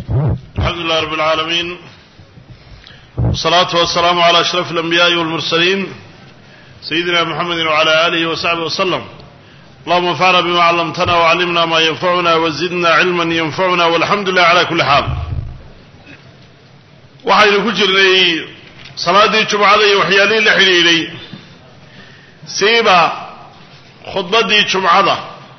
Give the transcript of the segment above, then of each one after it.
alxamdu lilah rab اlcaalamiin wsalaatu wasalaamu cala ashraf اlanbiyaءi wاlmursaliin sayidina mxamedi wcala alihi wasaxbi waslem allahuma anfacna bima callamtana wcallimna ma yanfacuna wazidna cilma yanfacuna walxamdu lilah cala kuli xaal waxaynu ku jirnay salaaddii jumcada iyo waxyaalihii la xidhiidhay siiba khudbaddii jumcada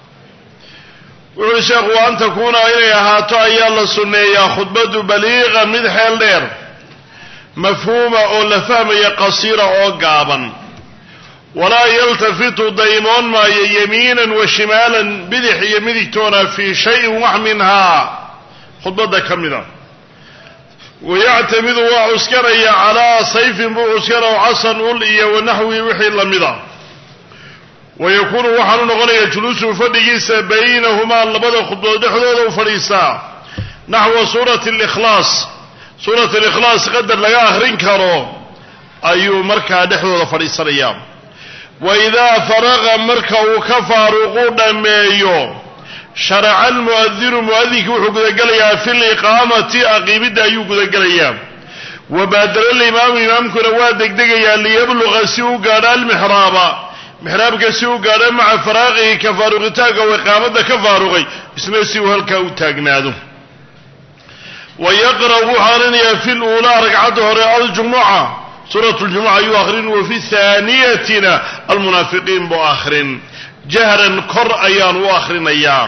wuxu uhi sheekhu wa an takuuna inay ahaato ayaa la sunneeyaa khudbaddu baliiqa mid xeel dheer mafhuuma oo la fahmaya qasiira oo gaaban walaa yaltafitu daymoon maayo yamiinan wa shimaalan bidix iyo midigtoona fii shayin wax minhaa khudbadda ka mida wayactamidu waa cuskanaya calaa sayfin buu cuskana o casan ul iyo wanaxwi wixii lamida wayakuunu waxaanu noqonaya juluusuhu fadhigiisa baynahumaa labada khudbood dhexdooda u fadhiistaa naxwa suurati likhlaas suurat alikhlaas qadar laga akhrin karo ayuu markaa dhexdooda fadhiisanayaa wa idaa faraqa marka uu ka faaruqu dhammeeyo sharaca almu'adinu mu'adinki wuxuu gudagelayaa fi liqaamati aqiimidda ayuu gudagelayaa wa baadala alimaamu imaamkuna waa degdegayaa liyabluqa si u gaadho almixraaba mixraabka si u gaadho maca faraaqihi ka faaruqitaanka oo iqaamadda ka faaruqay isna si uu halkaa u taagnaado wa yaqra'u wuxuu akrinayaa fi luulaa ragcadda hore aljumuca suurat ljumuca ayuu akhrin wa fi haaniyatina almunaafiqiin buu akhrin jahran kor ayaan u akhrinayaa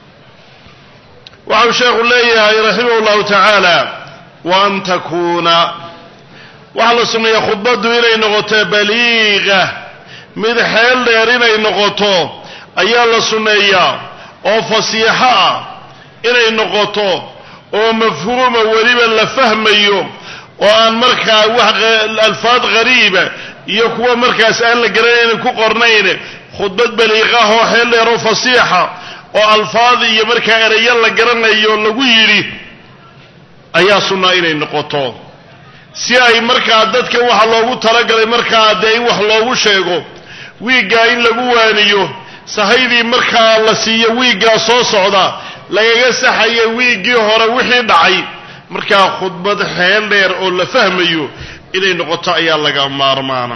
waxau sheekhu leeyahay raximah llahu tacaala wa an takuuna waxaa la sunneeya khudbaddu inay noqoto baliiqa mid xeel dheer inay noqoto ayaa la sunneeyaa oo fasiixo ah inay noqoto oo mafhuuma weliba la fahmayo oo aan markaa wax alfaad ghariiba iyo kuwa markaas aan la garanaynin ku qornayn khudbad baliiqah oo xeel dheer oo fasiixa oo alfaad iyo markaa erayo la garanayo lagu yidhi ayaa sunnaa inay noqoto si ay markaa dadka waxa loogu talagalay markaa dee in wax loogu sheego wiiggaa in lagu waaniyo sahaydii markaa la siiyo wiiggaa soo socda lagaga saxaya wiiggii hore wixii dhacay markaa khudbad xeel dheer oo la fahmayo inay noqoto ayaa laga maarmaana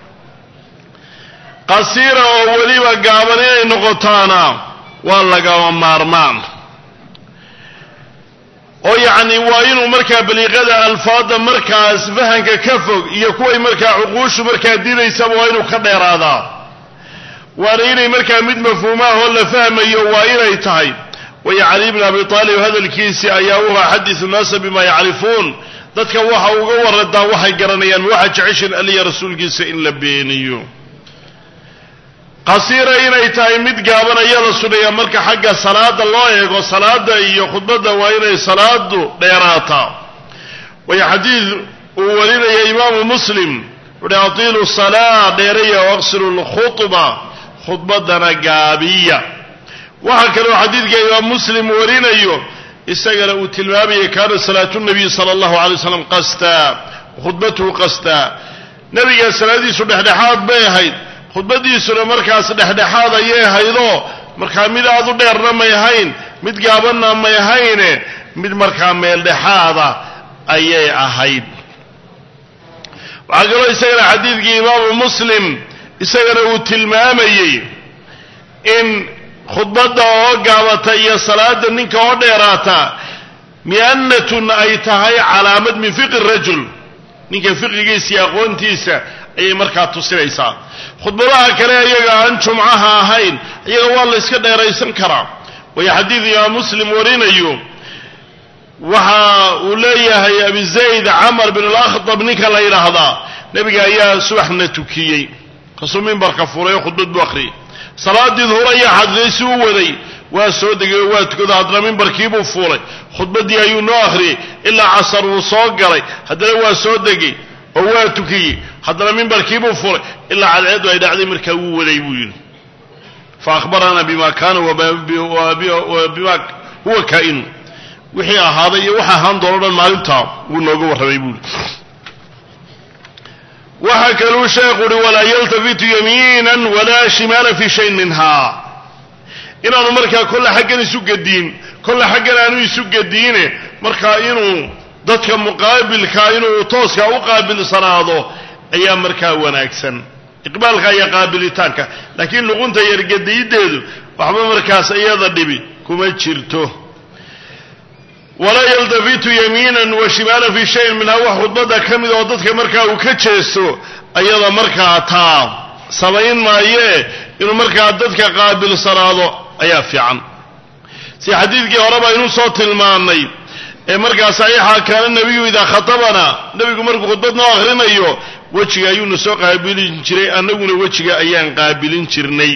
qasiira oo weliba gaaban inay noqotaana waa lagama maarmaan oo yacni waa inuu markaa baliiqada alfaada markaas fahanka ka fog iyo kuway markaa cuquushu markaa diidaysaba waa inuu ka dheeraadaa waana inay markaa mid mafhuumaah oo la fahmayo waa inay tahay waya cali bn abi aalib hadalkiisii ayaa u ahaa xadisu naasa bima yacrifuun dadka waxa uga waradaa waxay garanayaan ma waxaa jeceshin aliya rasuulkiisa in la beeniyo qasiira inay tahay mid gaaban ayaa la suneeyaa marka xagga salaada loo eego salaada iyo khudbadda waa inay salaadu dheeraataa waya xadiid uu warinaya imaamu muslim wuhi atiilu salaa dheeraya waqsiru lkhudba khudbadana gaabiya waxaa kaloo xadiidka imaam muslim warinayo isagana uu tilmaamaya kaana salaatu nabiy sala allahu alay waslam qastaa khudbatuhu qastaa nabiga salaadiisu dhexdhexaad bay ahayd khudbadiisuna markaas dhexdhexaad ayay ahaydoo markaa mid aad u dheerna may ahayn mid gaabanna may ahayne mid markaa meel dhexaada ayay ahayd waxaa kaloo isagana xadiidkii imaamu muslim isagana uu tilmaamayey in khudbadda oo gaabata iyo salaada ninka oo dheeraata mi'annatun ay tahay calaamad min fiqi rajul ninka fiqigiisa iyo aqoontiisa ayay markaa tusinaysaa khudbadaha kale iyaga aan jumcaha ahayn iyaga waa la yska dheeraysan karaa waayo xadiid imaam muslim warinayo waxa uu leeyahay abi zayd camar bin alakhdab ninka la yidhaahdaa nebiga ayaa subaxna tukiyey kasuu mimbarka furay oo khudbad buu akhriyay salaadii duhur ayaa xadiday si u waday waa soo degay oo waa tukado haddana mimbarkiibuu fuulay khudbaddii ayuu noo akhriyey ilaa casar wuu soo galay haddana waa soo degay oo waa tukiyey haddana mimbarkiibuu fulay ilaa cadceeddu ay dhacday markaa wuu waday buu yidhi fa ahbaranaa bima kaana bima huwa kaa'inu wixii ahaaday iyo waxa ahaan doono dhan maalintaa wuu nooga warramay buuhi waxaa kaluu sheekhu uhi walaa yaltafitu yamiinan walaa shimaala fi shayin minha inaanu markaa kolle xaggan isu gediin kolle xaggan aanu isu gediine markaa inuu dadka muqaabilka inuu tooska u qaabilsanaado ayaa markaa wanaagsan iqbaalka iyo qaabilitaanka laakiin luqunta yargadiyideedu waxba markaas iyada dhibi kuma jirto walaa yaltafitu yamiinan wa shimaalan fi shayin minhaa wax khudbada ka mid oo dadka markaa uu ka jeesto ayada markaa taa samayn maayee inuu markaa dadka qaabilsanaado ayaa fiican si xadiidkii horeba inuu soo tilmaanay ee markaa saxiixa kaana nebiyu idaa khatabana nebigu markuu khudbad noo akhrinayo wejiga ayuuna soo qaabilin jiray annaguna wejiga ayaan qaabilin jirnay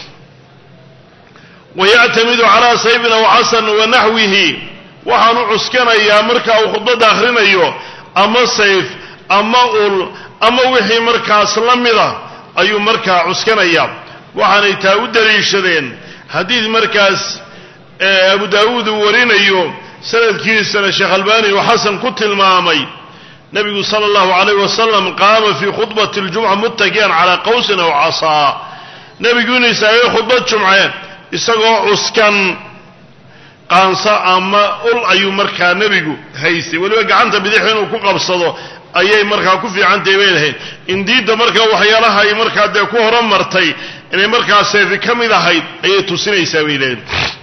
wayactamidu calaa sayfin aw xasan wa naxwihi waxaanu cuskanayaa marka uu khudbadda akhrinayo ama sayf ama ul ama wixii markaas la mida ayuu markaa cuskanaya waxaanay taa u daliishadeen xadiid markaas abu daawuud uu warinayo sanadkiisana sheekh albani uu xasan ku tilmaamay nebigu sala allahu calayh wasalam qaama fii khudbati ljumca muttaki'an calaa qawsin aw casaa nebigu inuu istaagay khudbad jumce isagoo cuskan qaansa ama ul ayuu markaa nebigu haystay weliba gacanta bidix inuu ku qabsado ayay markaa ku fiicantahay bay lahayd in diinta markaa waxyaalaha ay markaa dee ku horumartay inay markaa seefi ka mid ahayd ayay tusinaysaa bay lehayd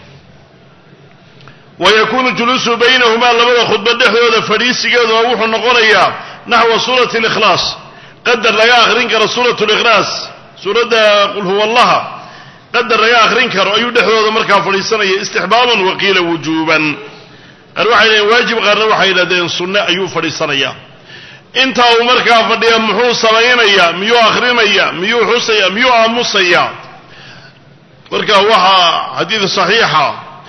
wayakunu juluusu baynahumaa labada khudba dhexdooda fadhiisigeeduna wuxuu noqonayaa naxwa suurati likhlaas qadar laga akhrin karo suurat likhlaas suuradda qul huwa allaha qadar laga akhrin karo ayuu dhexdooda markaa fadhiisanaya istixbaaban waqiila wujuuban qaar waxay dhaheen waajib qaarna waxay yidhahdeen sunne ayuu fadhiisanayaa intaa uu markaa fadhiya muxuu samaynayaa miyuu akhrinaya miyuu xusaya miyuu aamusaya marka waxaa xadiid saxiixa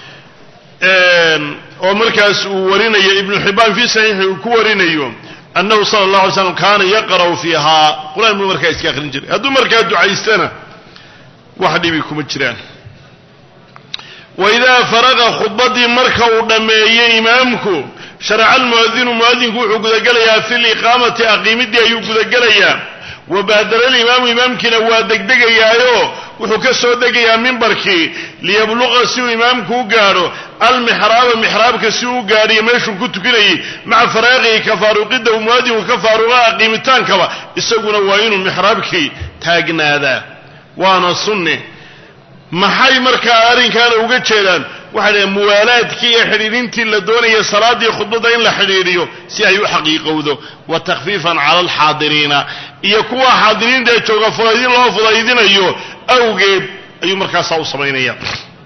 oo markaas uu warinayo ibnu xibbaan fii saxiixi uu ku warinayo annahu sala allah alay slam kaana yaqra'u fiihaa qur-aan buu markaa iska akhrin jiray hadduu markaa ducaystana wax dhibi kuma jiraan wa idaa faraqa khudbaddii marka uu dhammeeyey imaamku sharaca almuadinu muadinku wuxuu gudagelayaa fi liqaamati aqiimidii ayuu gudagelayaa wa baadara alimaamu imaamkiina waa degdegayaayo wuxuu ka soo degayaa mimbarkii liyabluqa si uu imaamku u gaadho almixraaba mixraabka si uu gaadhiyo meeshuu ku tukanayay maca faraaqihi ka faaruqidda uu muadinku ka faaruqa aqiimitaankaba isaguna waa inuu mixraabkii taagnaadaa waana sunne maxay markaa arrinkaana uga jeedaan waxay dhahen muwaalaadkii iyo xidhiidhintii la doonaya salaaddii khudbadda in la xidhiidhiyo si ay u xaqiiqowdo wa takhfiifan cala alxaadiriina iyo kuwa xaadiriinta ee jooga fudaydin loo fudaydinayo awgeed ayuu markaasaa u samaynaya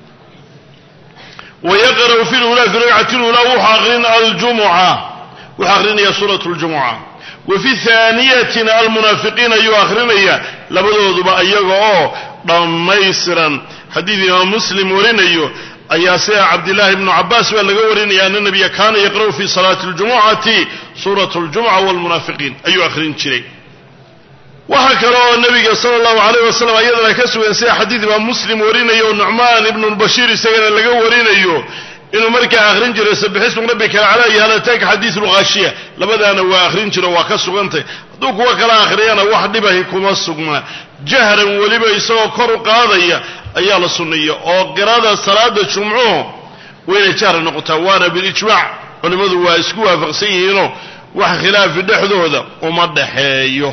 wayaqra'u fi lulaa fi ragcati lulaa wuxuu aqrin aljumuca wuxuu akrinaya suurat ljumuca wa fi haaniyatina almunaafiqiin ayuu akrinaya labadooduba iyaga oo dhammaystiran xadiid imaam muslim warinayo ayaa sida cabdillaahi bnu cabaas baa laga warinaya ana nabiya kaana yaqra'u fi salaati اljumucati suurat اljumuca wاlmunaafiqiin ayuu akhrin jiray waxaa kale oo nabiga sala allahu alayh wasalam ayadana ka sugan sida xadiid imaam muslim warinayo o nucmaan ibnu lbashiir isagana laga warinayo inuu markaa akhrin jiray sabixismu rabbika alcala iyo hal ataaka xadiidu lghaashiya labadaana waa akhrin jiro waa ka sugantay hadduu kuwa kala akhriyana wax dhibahi kuma sugnaa jahran weliba isagoo kor u qaadaya ayaa la sunneeya oo qirada salaada jumcuhu waa inay jahra noqotaa waana bilijmaac culimmadu waa isku waafaqsan yihiinoo wax khilaafi dhexdooda uma dhaxeeyo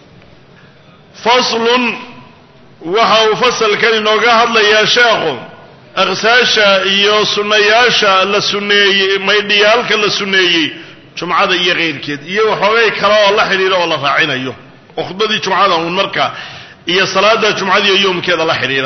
faslun waxa uu fasalkan inooga hadlayaa sheekhu aqsaasha iyo sunnayaasha la sunneeyey maydhiyaalka la sunneeyey jumcada iyo keyrkeed iyo waxoogay kale oo la xidhiidha oo la raacinayo oo khudbadii jumcada uun marka iyo salaada jumcadiiyo yoomkeeda la xidhiidha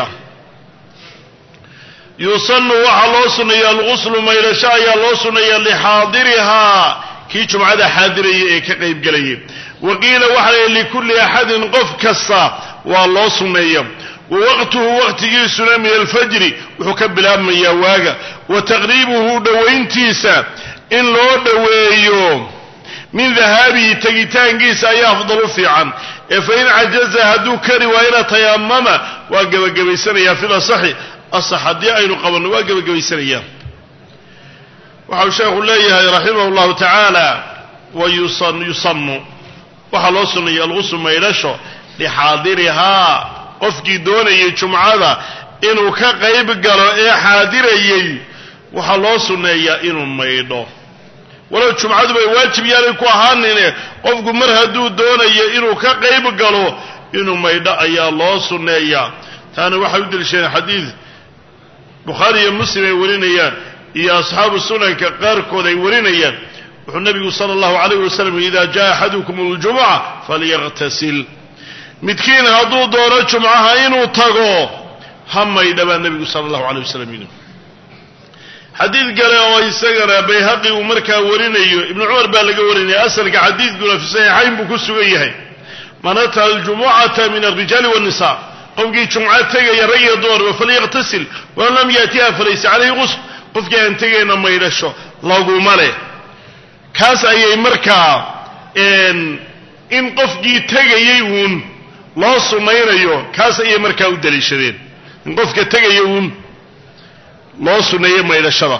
yusanu waxaa loo sunneeya alguslu maydhasho ayaa loo sunneeya lixaadirihaa kii jumcada xaadiraya ee ka qaybgelayay wa qiila waxa la likulli axadin qof kasta waa loo sunneeya wa waqtuhu waqtigiisuna min alfajri wuxuu ka bilaabmayaa waaga wa taqriibuhu dhowayntiisa in loo dhoweeyo min dahaabihi tegitaankiisa ayaa afdalu fiican ee fain cajaza hadduu kari waayana tayamama waa gebagabaysanayaa fil asaxi asax haddii aynu qabanno waa gebagabaysanayaa waxau sheekhu leeyahay raximah llahu tacaala wa yusanu waxaa loo sunnayay alguslu maydhasho lixaadirihaa qofkii doonayay jumcada inuu ka qayb galo ee xaadirayey waxaa loo sunneeyaa inuu maydho walow jumcadu bay waajib yaanay ku ahaanine qofku mar hadduu doonayo inuu ka qayb galo inuu maydho ayaa loo sunneeyaa taana waxay u deliishadeen xadiid bukhaari iyo muslim ay warinayaan iyo asxaabu sunanka qaarkood ay warinayaan wuxuu nabigu sala allahu alayh wasalam ida jaa axadukum ljumuca falyaqtasil midkiin hadduu doono jumcaha inuu tago ha maydha baa nebigu sala allahu alay wasalam yidhi xadiid kale oo isagana bayhaqi uu markaa warinayo ibnu cumar baa laga warinaya asalka xadiidkuna fi saxiixayn buu ku sugan yahay man ata aljumucata min alrijaali wannisa qofkii jumco tegaya rag iyo dumarba falyaqtasil waman lam yaatiha falaysa calayhi qusl qofkii aan tegayna maydhasho laguma leh kaas ayay markaa in qofkii tegayay uun loo sunnaynayo kaas ayay markaa u daliishadeen in qofka tegaya uun loo sunneeyo maydhashada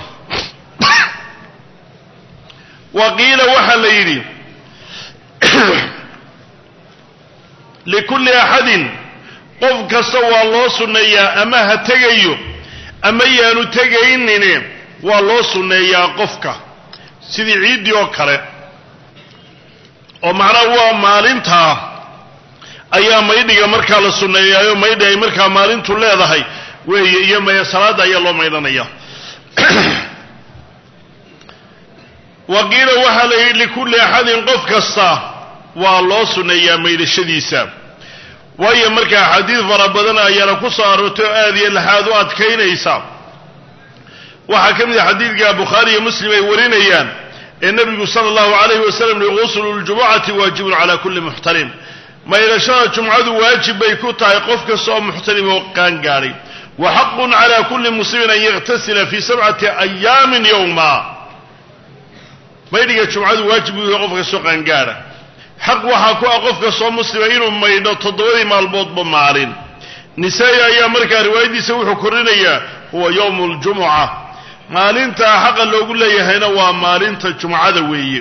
wa qiila waxaa la yidhi likulli axadin qof kasta waa loo sunneeyaa ama ha tegayo ama yaanu tegaynine waa loo sunneeyaa qofka sidii ciiddii oo kale oo macnaha waa maalintaa ayaa maydhiga markaa la sunneeyaayo maydhi ay markaa maalintu leedahay weeye iyo maya salaadda ayaa loo maydhanaya wa qiila waxaa la yidhi likulli axadin qof kasta waa loo sunneeyaa maydhashadiisa waayo markaa xadiid fara badan ayaana ku soo aroortay oo aad iyo laxaad u adkaynaysa waxaa ka mid a xadiidka bukhaari iyo muslim ay warinayaan ee nebigu sala allahu alayhi wasalam li guslu ljumucati waajibun cala kulli muxtalim maydhashada jumcadu waajib bay ku tahay qof kasta oo muxtalim oo qaan gaadhay wa xaqun cala kulli muslimin an yaktasila fi sabcati ayaamin yowma maydhiga jumcadu waajib buu yahay qof kastoo qaangaadha xaq waxaa ku ah qof kastoo muslima inuu maydho toddobadii maalmoodba maalin nisaa-i ayaa markaa riwaayadiisa wuxuu korinayaa huwa yowmu ljumuca maalintaa xaqa loogu leeyahayna waa maalinta jumcada weeye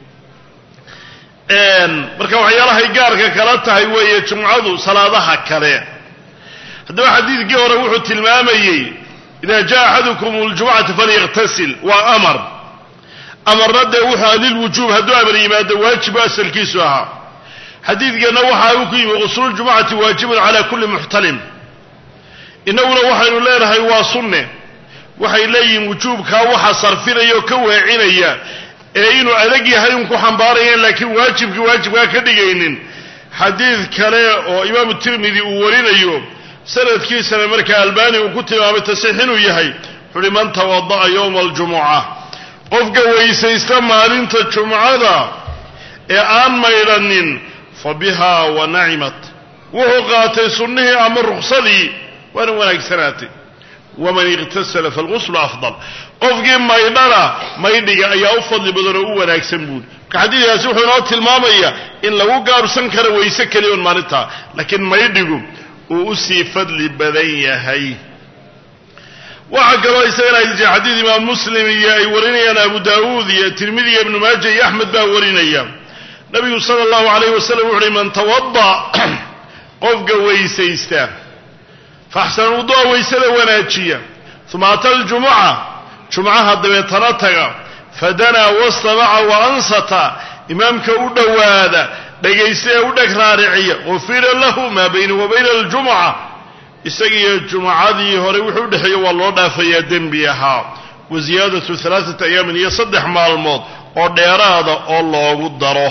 marka waxyaalahay gaarka kala tahay weeye jumcadu salaadaha kale haddaba xadiidkii hore wuxuu tilmaamayey ida jaa axadukum ljumucata falyaqtasil waa amar amarna dee wuxuu aha lilwujuub hadduu amar yimaado waajibu asalkiisu ahaa xadiidkeenna waxa uu ku yimi qusluljumucati waajibun cala kulli muxtalim innaguna waxaynu leenahay waa sunne waxay leeyihiin wujuubkaa waxa sarfinaya oo ka weecinaya ee inuu adag yahay un ku xambaarayeen laakiin waajibkii waajibkaa ka dhigaynin xadiid kale oo imaamu tirmidi uu warinayo sanadkiisana markaa albani uu ku tilmaamay tasiix inuu yahay wuxuuhi man tawada'a yowma aljumuca qofka weysaysta maalinta jumcada ee aan maydhanin fa biha wa nacimat wuxuu qaatay sunnihii ama ruksadii waana wanaagsanaatay waman iqtasala falguslu afdal qofkii maydhana maydhiga ayaa u fadli badan oo u wanaagsan buuri marka xadiidkaasi wuxuu inoo tilmaamayaa in lagu gaabsan karo wayse keliya on maalintaa laakiin maydhigu uu usii fadli badan yahay waxaa kaloo isagana ay jira xadiid imaam muslim iyo ay warinayaan abu daawuud iyo tirmidi iyo ibnu maaja iyo axmed baa warinaya nabigu sala allahu alayh wasalam wuxu uhi man tawada qofka weysaysta faxsan wudu'a waysada wanaajiya uma ata aljumuca jumcaha dabeetana taga fadanaa wastamaca wa ansata imaamka u dhowaada dhegaysta ee u dheg raariciya gufira lahu maa bayna wa bayna aljumuca isagiiyo jumcadii hore wuxuu udhexeeya waa loo dhaafayaa dembi ahaa wa ziyaadatu alaaata ayaamin iyo saddex maalmood oo dheeraada oo loogu daro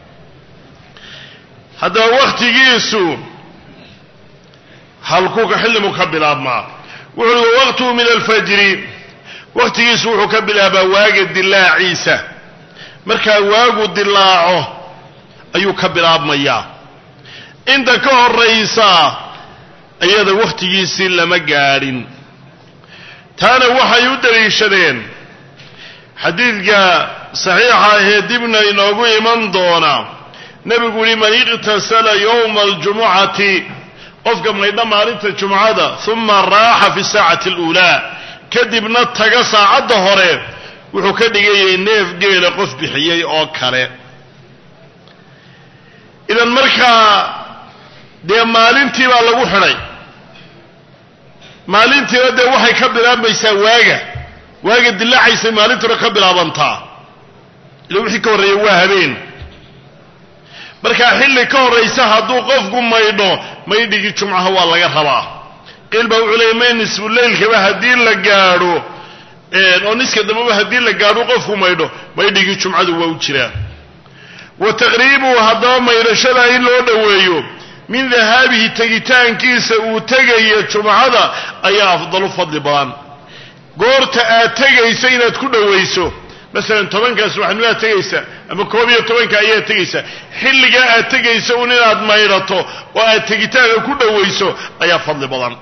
haddaba wakhtigiisu halkuka xillimu ka bilaabmaa wuxuu uhi wawaqtuhu min alfajri wakhtigiisu wuxuu ka bilaabaa waaga dilaaciisa markaa waagu dilaaco ayuu ka bilaabmayaa inta ka horaysa iyada wakhtigiisii lama gaadhin taana waxay u daliishadeen xadiidka saxiixa ahee dibna inoogu iman doona nebigu uhi man iqtasala yowma aljumucati qofka maydha maalinta jumcada uma raaxa fi saacati aluulaa kadibna taga saacadda hore wuxuu ka dhigayay neef geela qof bixiyey oo kale idan markaa dee maalintii baa lagu xidhay maalintiina dee waxay ka bilaabmaysaa waaga waaga dilaacaysay maalintuna ka bilaabantaa ila wixii ka horreeya waa habeen markaa xilli ka horraysa hadduu qofku maydho maydhigii jumcaha waa laga rabaa qiil baa wuxuu leeyay may nisfu leylkaba haddii la gaadho oo niska dambeba haddii la gaadho qofku maydho maydhigii jumcadu waa u jiraa wa taqriibuhu haddaba maydhashada in loo dhoweeyo min dahaabihi tegitaankiisa uu tegayo jumcada ayaa afdalu fadli badan goorta aad tegaysa inaad ku dhowayso masalan tobankaas waxnimaad tegaysa ama koob iyo tobanka ayaad tegaysa xilligaa aad tegaysa un inaad maydhato oo aad tegitaanka ku dhowayso ayaa fadli badan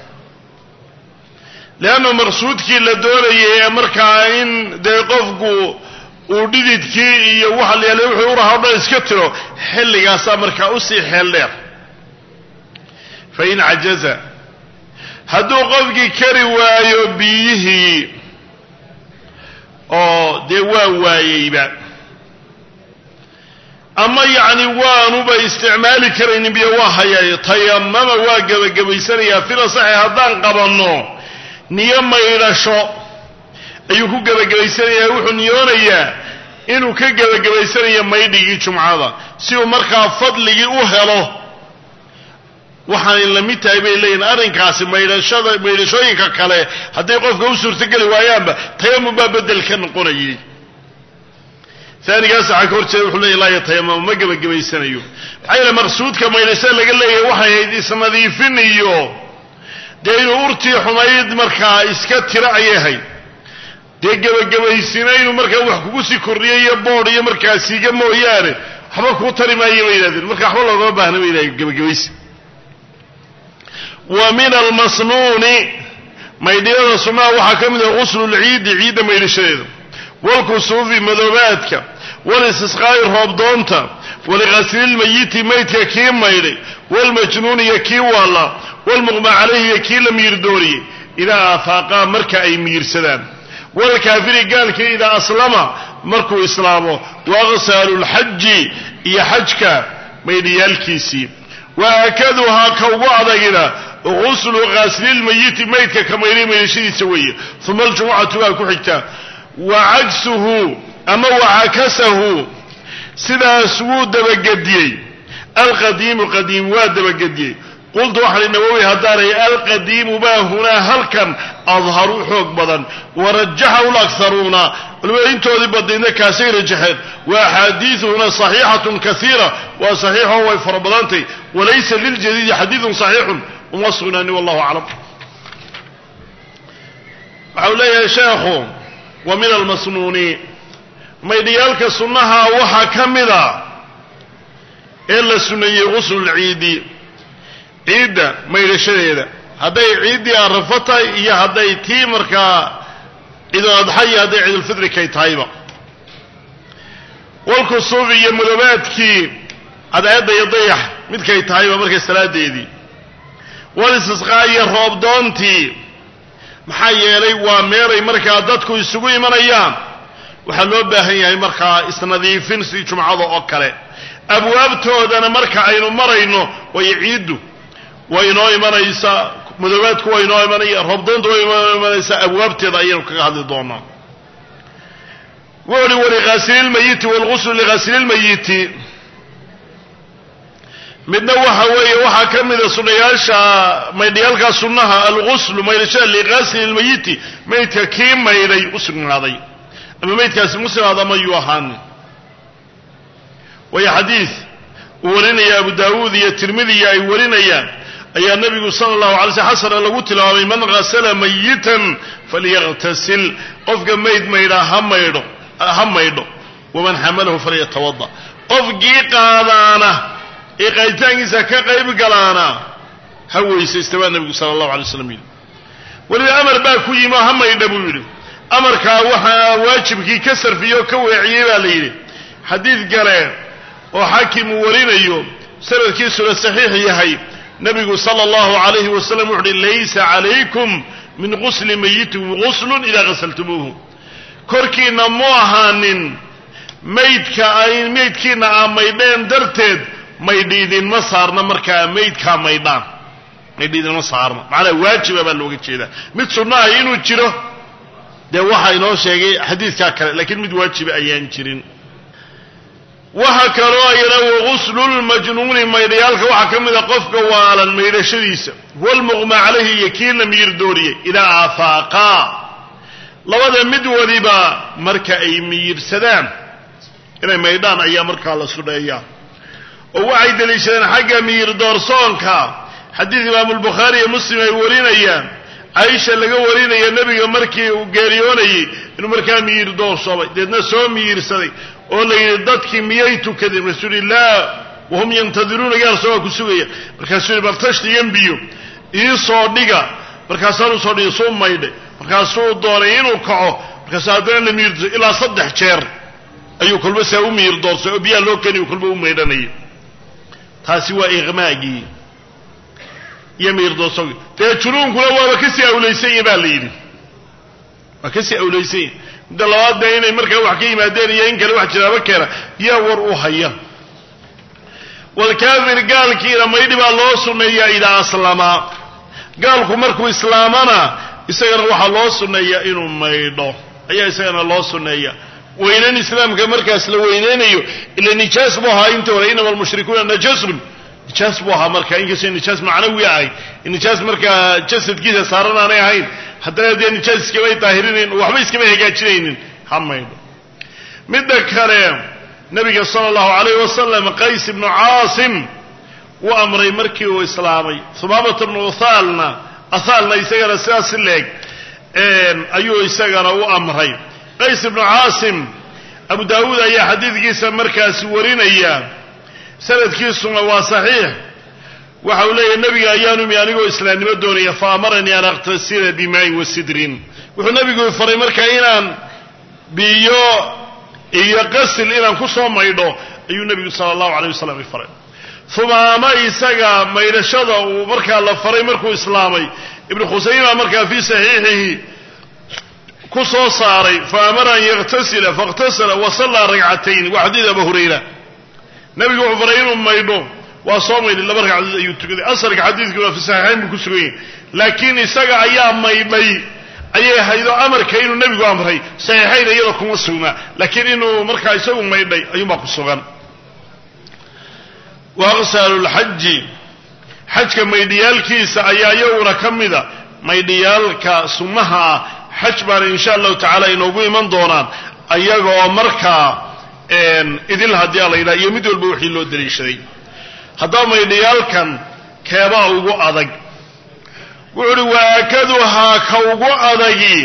leanna maqsuudkii la doonayay ee markaa in dee qofku uu dhididkii iyo waxa la yaala wuxuu uraha o dhan iska tiro xilligaasaa markaa usii xeel dheer fa in cajaza hadduu qofkii kari waayo biyihii oo dee waa waayeyba ama yacni waanuba isticmaali karaynin biyo waa hayay tayamama waa gebagabaysanayaa fila saxi haddaan qabanno niyo maydhasho ayuu ku gebagabaysanayaa wuxuu niyoonayaa inuu ka gebagabaysanayo maydhigii jumcada si uu markaa fadligii u helo waxaanay la mid tahay bay leeyihin arrinkaasi maydhashada maydhashooyinka kale hadday qofka u suurtogeli waayaanba tayamum baa bedel ka noqonayay aanigaas waxaa ka hor jeeda wuxuu leeya laa yatayamam ma gebagabaysanayo maxaa yeele maqsuudka maydhashada laga leeyahay waxay ahayd isnadiifin iyo dee inuu urtii xumayd markaa iska tiro ayay ahayd dee gebagabaysina inuu markaa wax kugu sii kordhiyo iyo boodh iyo markaa siiga mooyaane waxba kuu tari maayo bay yidhahdeen marka waxba loogama baahna bay yidhahdeen gebagabaysi wa min almasnuuni maydhiyada sunnaha waxaa ka mid ah guslulciidi ciidda maydhashadeeda waalkusuufi madoobaadka walistisqaa'i roobdoonta walikhaslilmayiti maydka kii maydhay waalmajnuun iyo kii waalla waalmuqma calayhi iyo kii la miirdooriyey idaa aafaaqaa marka ay miirsadaan waalkaafiri gaalkii idaa aslama markuu islaamo waaqsaalu lxaji iyo xajka maydhiyaalkiisii waakaduhaa ka ugu adagina guslu ghaslilmayiti maydka ka maydhay maydhashadiisa weeye uma aljumucatu baa ku xigtaa wa cagsuhu ama wacakasahu sidaas wuu dabagediyey alqadiimu qadiim waa dabagediyey qultu waxaan i nawowi haddaanay alqadiimu baa hunaa halkan adharu xoog badan warajaxahu lakharuuna culimada intoodii badnaydna kaasay rajaxeen wa axaadiiuhuna saxiixatun kaiira waa saxiixo way fara badantay walaysa liljadiidi xadiidun saxiixun uma sugnaani wallahu aclam waxa uu leeyahay sheekhu wa min almasnuuni maydhiyaalka sunnaha waxaa ka mida ee la sunneeyey guslulciidi ciidda maydhashadeeda hadday ciiddii arafo tahay iyo hadday tii markaa ciidul adxa iyo hadday ciidulfitri kay tahayba walkusuufi iyo madoobaadkii cadceedda iyo dayax midkay tahayba markay salaadeedii walistisqaa iyo roobdoontii maxaa yeelay waa meelay markaa dadku isugu imanayaan waxaa loo baahan yahay markaa isnadiifin sidii jumcada oo kale abwaabtoodana marka aynu marayno way ciiddu way inoo imanaysaa madoobaadku waa inoo imanaya roobdoontu way inoo imanaysaa abwaabteeda ayaynu kaga hadli doonaa wuxu uhi walikhasililmayiti walguslu likhasililmayiti midna waxa weeye waxaa ka mida sunnayaasha maydhayaalka sunnaha alguslu maydhashada liqasli lmayiti maydka kii maydhay u sugnaaday ama maydkaasi muslimaad ama yuu ahaanin waayo xadiid uu warinaya abu daawuud iyo tirmidiya ay warinayaan ayaa nebigu sala allahu alay sl xasana lagu tilmaamay man hasala mayitan falyaqtasil qofka mayd maydhaa ha maydho ha maydho waman xamalahu falyatawada qofkii qaadaana ee qaaditaankiisa ka qayb galaana ha weysaysta baa nebigu sala allahu alay slam yidhi weliba amar baa ku yimi oo ha maydha buu yidhi amarkaa waxaa waajibkii ka sarfiyey oo ka weeciyey baa la yidhi xadiid gale oo xaakim uu warinayo sanadkiisuna saxiix yahay nebigu sala allahu alayhi wasalam wuxu uhi laysa calaykum min gusli mayitikum guslun idaa ghasaltumuuhu korkiinna mu ahaanin maydka ay maydkiinna aa maydheen darteed maydhi idinma saarna markaa maydkaa maydhaan maydhi idinma saarna macnaa waajiba baa looga jeedaa mid sunnaha inuu jiro dee waxaa inoo sheegay xadiidkaa kale laakiin mid waajiba ayaan jirin waxa kaloo ayana waguslulmajnuuni maydhayaalka waxaa ka mida qofka waalan maydhashadiisa walmuqma calayhi iyo kii la miyir dooriyey idaa afaaqaa labada mid waliba marka ay miyirsadaan inay maydhaan ayaa markaa la sudheeyaa oo waxay deliishadeen xagga miyir doorsoonka xadiid imaamulbukhaari iyo muslim ay warinayaan caaisha laga warinaya nebiga markii uu geeriyoonayey inuu markaa miyir doorsoomay deedna soo miyirsaday oo la yidhi dadkii miyay tukadeen rasuulillaah wahum yantadiruuna gaar soogaa ku sugaya markaasuu yidhi bal tashtigan biyo ii soo dhiga markaasaanu soo dhigi suu maydhay markaasuu doonay inuu kaco markaasuu haddana la miyir doorso ilaa saddex jeer ayuu kolba saa u miyir doorsay oo biyaha loo keniyu kolba u maydhanayay taasi waa iqmaagii iyo miyir doorsoogii dee junuunkuna waaba kasii awlaysanya baa la yidhi waa kasii awlaysanya midda labaad dee inay markaa wax ka yimaadeen iyo in kale wax jiraaba keena yaa war u haya walkaafir gaalkiina maydhi baa loo sunneeyaa idaa aslamaa gaalku markuu islaamana isagana waxaa loo sunneeyaa inuu maydho ayaa isagana loo sunneeya weynan islaamka markaas la weyneynayo ila nijaas buu ahaa inta hore inama almushrikuuna najasun nijaas buu ahaa marka inkastoo nijaas macnawi ahay nijaas markaa jasadkiisa saaran aanay ahayn haddana dee nijaas iskamay daahirinayn waxba iskamay hagaajinaynin ha maydho midda kale nabiga sala allahu calayh wasalam qays ibnu caasim wuu amray markii uu islaamay humaamata bnu uthaalna athaalna isagana sidaas si leeg ayuu isagana u amray qays ibnu caasim abu daawuud ayaa xadiidkiisa markaasi warinaya sanadkiisuna waa saxiix waxa uu leeyahy nabiga ayaanu imi anigoo islaamnimo doonaya fa amaranii an aqtasila bimaa'in wa sidrin wuxuu nabigu faray markaa inaan biyo iyo qasil inaan ku soo maydho ayuu nebigu sala allahu alayh wasalam i faray humaama isaga maydhashada uu markaa la faray markuu islaamay ibnu khusayma markaa fii saxiixihi ku soo saaray fa amara an yaktasila faاktasala wa sallaa ragcatayn waa xadiid abu hurayra nebigu wuxuu faray inuu maydho waa soo maydhay laba ragcadood ayuu tukaday asalka xadiidku waa fi saxiixayn buu ku sugan yahay laakiin isaga ayaa maydhay ayay haydo amarka inuu nebigu amray saxiixayn iyada kuma sugnaa laakiin inuu markaa isagu maydhay ayuunbaa ku sugan wa aqsaalu lxaji xajka maydhiyaalkiisa ayaa iyaguna ka mida maydhiyaalka sunnaha ah xaj baana insha allahu tacaala inoogu iman doonaan ayagoo markaa idil haddii a la yidhaha iyo mid walba wixii loo daliishaday haddaba maydhiyaalkan keebaa ugu adag wuxu uhi waakaduhaa ka ugu adagi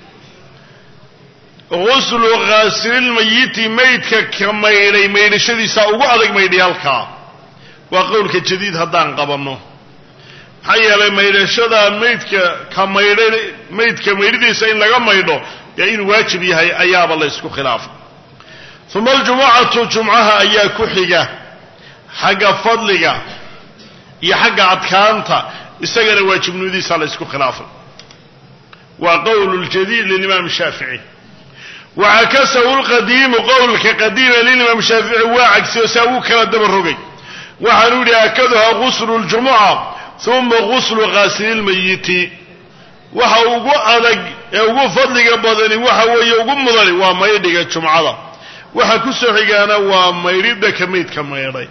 guslu khaasililmayiti maydka ka maydhay maydhashadiisaa ugu adag maydhiyaalkaa waa qowlka jadiid haddaan qabanno maxaa yeelay maydhashada maydka ka maydhay maydka maydhidiisa in laga maydho dee inuu waajib yahay ayaaba la ysku khilaafay uma aljumucatu jumcaha ayaa ku xiga xagga fadliga iyo xagga adkaanta isagana waajibnimadiisaa la ysku khilaafay waa qowl ljadiid lilimaam shaafici wacakasahu lqadiimu qowlka qadiima lilimaam shaafici waa cagsiyo saa wuu kala daba rogay waxaanu yidhi akaduha guslu ljumuca uma guslu khaasililmayiti waxa ugu adag ee ugu fadliga badani waxa weeye ugu mudani waa maydhiga jumcada waxa ku soo xigaana waa maydhidha ka maydka maydhay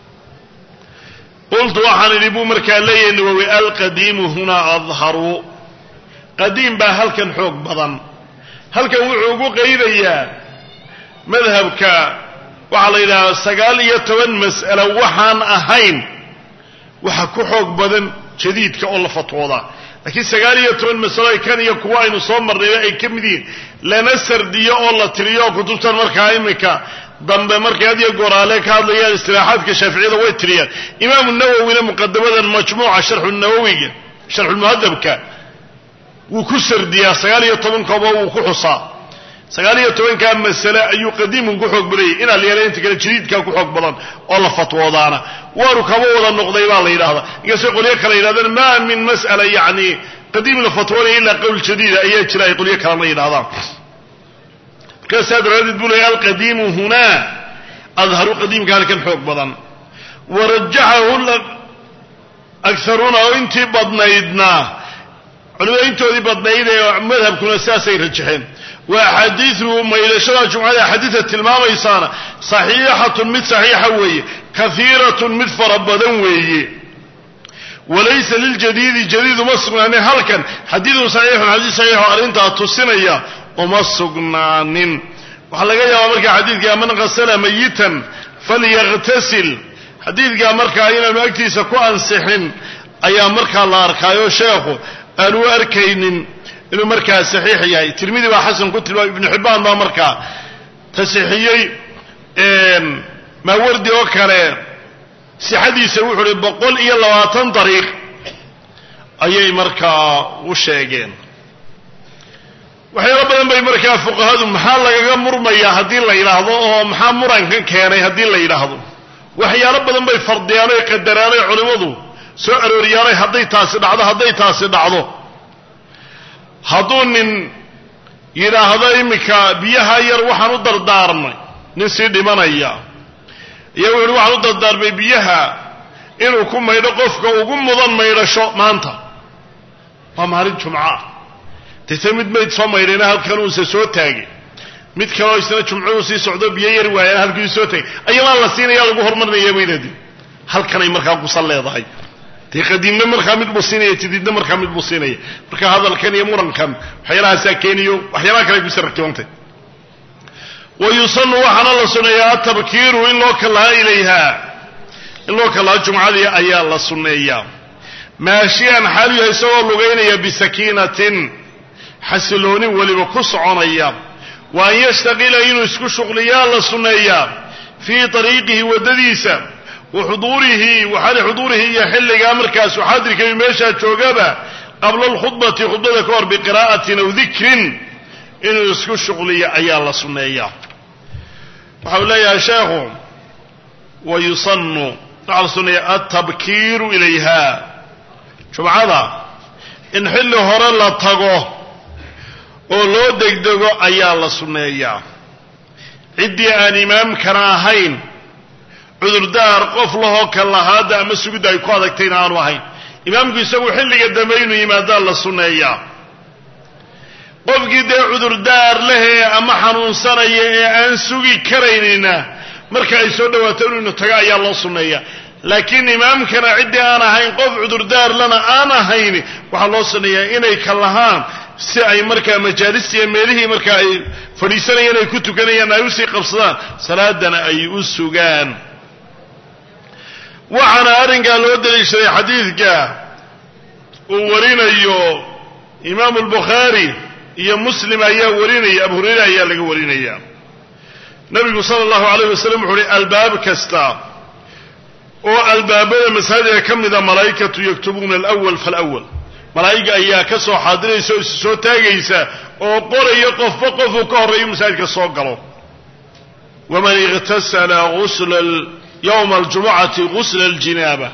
qultu waxaan idhi buu markaa leeyahay nawowi alqadiimu hunaa adharu qadiim baa halkan xoog badan halkan wuxuu ugu qaydayaa madhabka waxaa la yidhahdaa sagaal iyo toban mas'alo waxaan ahayn waxa ku xoog badan jadiidka oo la fatwoodaa laakiin sagaal iyo toban masalo ay kan iyo kuwa aynu soo marnayba ay ka mid yihiin lana sardiyo oo la tiriyo oo kutubtan markaa iminka dambe markay had iyo goraale ka hadlayaan istilaaxaadka shaaficiyada way tiriyaan imaamu nawowina muqadamadan majmuuca sharxunawowiga sharxulmuhadabka wuu ku sardiyaa sagaal iyo tobankooba wuu ku xusaa sagaal iyo tobankaa masale ayuu qadiimun ku xoog badayay inaa la yeela inta kale jadiidkaa ku xoog badan oo la fatwoodaana waanu kaba wada noqday baa la yidhahdaa inkastoo qolyo kale yidhahdaan maa min mas'ala yacni qadiim la fatwoonaya ilaa qowl jadiida ayaa jira ay qolyo kalena yidhahdaan markaasaa daraaddeed buu leeyay alqadiimu hunaa adharu qadiimka halkan xoog badan warajaxahu agaruuna oo intii badnaydna culimada intoodii badnayd ee madhabkuna sidaasay rajaxeen wa axaadiidu maydhashada jumcada axaadiida tilmaamaysaana saxiixatun mid saxiixa weeye kahiiratun mid fara badan weeye walaysa liljadiidi jadiid uma sugnaanin halkan xadiidun saxiixun xadiid saxiixo arrintaa tusinaya uma sugnaanin waxaa laga yaabaa markaa xadiidka man qasala mayitan falyaqtasil xadiidkaa markaa inaanu agtiisa ku ansixin ayaa markaa la arkaayo sheekhu aanu arkaynin inuu markaa saxiix yahay tirmidi baa xasan ku tilmaamay ibnu xibbaan baa markaa tasixiyey maawardi oo kale sixadiisa wuxuu uhi boqol iyo labaatan dariiq ayay markaa u sheegeen waxyaalo badan bay markaa fuqahadu maxaa lagaga murmayaa haddii la yidhaahdo oo maxaa murankan keenay haddii la yidhaahdo waxyaalo badan bay fardiyaan oy qadaraan oy culimmadu soo arooriyaanay hadday taasi dhacdo hadday taasi dhacdo hadduu nin yidhaahdo iminka biyaha yar waxaan u dardaarmay nin sii dhimanaya iyo wuxu uhi waxaan u dardaarmay biyaha inuu ku maydho qofka ugu mudan maydhasho maanta waa maalin jumca dete mid mayd soo maydhayna halkan uuse soo taagay mid kaleo isna jumcuhu sii socdo biyo yar waayaan halkii soo taagay ayamaa la siinaya lagu horumarinaya baynadi halkanay markaa kusan leedahay dee qadiimna markaa mid buu siinaya jadiidna markaa mid buu siinaya marka hadalkan iyo murankan waxyaalahaasaa keeniyo waxyaalaha kale kusi rakibantay wa yusanu waxaana la sunneeyaa atabkiiru in loo kallaha ilayha in loo kallaha jumcadii ayaa la sunneeyaa maashiyan xaalu yahay isagoo lugaynaya bisakiinatin xasiloonin weliba ku soconaya wa an yashtaqila inuu isku shuqliyaa la sunneeyaa fii ariiqihi waddadiisa wa xuduurihi waxaali xuduurihi iyo xilligaa markaasu xaadirkay meeshaa joogaba qabla alkhudbati khudbada ka hor biqiraa'atin aw dikrin inuu isku shuqliyo ayaa la sunneeyaa waxa uu leeyahay sheekhu wa yusanu waxaa la sunneeya altabkiiru ilayha jumcada in xilli hore la tago oo loo degdego ayaa la sunneeyaa ciddii aan imaamkana ahayn cudurdaar qof lahoo kallahaadda ama sugidda ay ku adagtayna aanu ahayn imaamku isagu xilliga dambe inuu yimaadaa la sunneeyaa qofkii dee cudurdaar lehee ama xanuunsanaya ee aan sugi karaynina marka ay soo dhawaato inuu tago ayaa loo sunneeyaa laakiin imaamkana ciddii aan ahayn qof cudurdaar lana aan ahayn waxaa loo sunneeyaa inay kallahaan si ay markaa majaalistiiyo meelihii markaa ay fadhiisanayeen ay ku tukanayaan ay usii qabsadaan salaadana ay u sugaan waxaana arrinkaa loo daliishaday xadiidka uu warinayo imaamu albukhaari iyo muslim ayaa warinaya abu hurayre ayaa laga warinaya nabigu sala allahu alayh wasalam wuxu uhi albaab kasta oo albaabada masaajidka ka mida malaa'ikatu yaktubuuna alawal falawal malaa'iga ayaa ka soo xaadiraysa oo is soo taagaysa oo qoraya qofba qofuu ka horreeyo masaajidka soo galo waman iqtasala usla yowma aljumucati gusla aljinaaba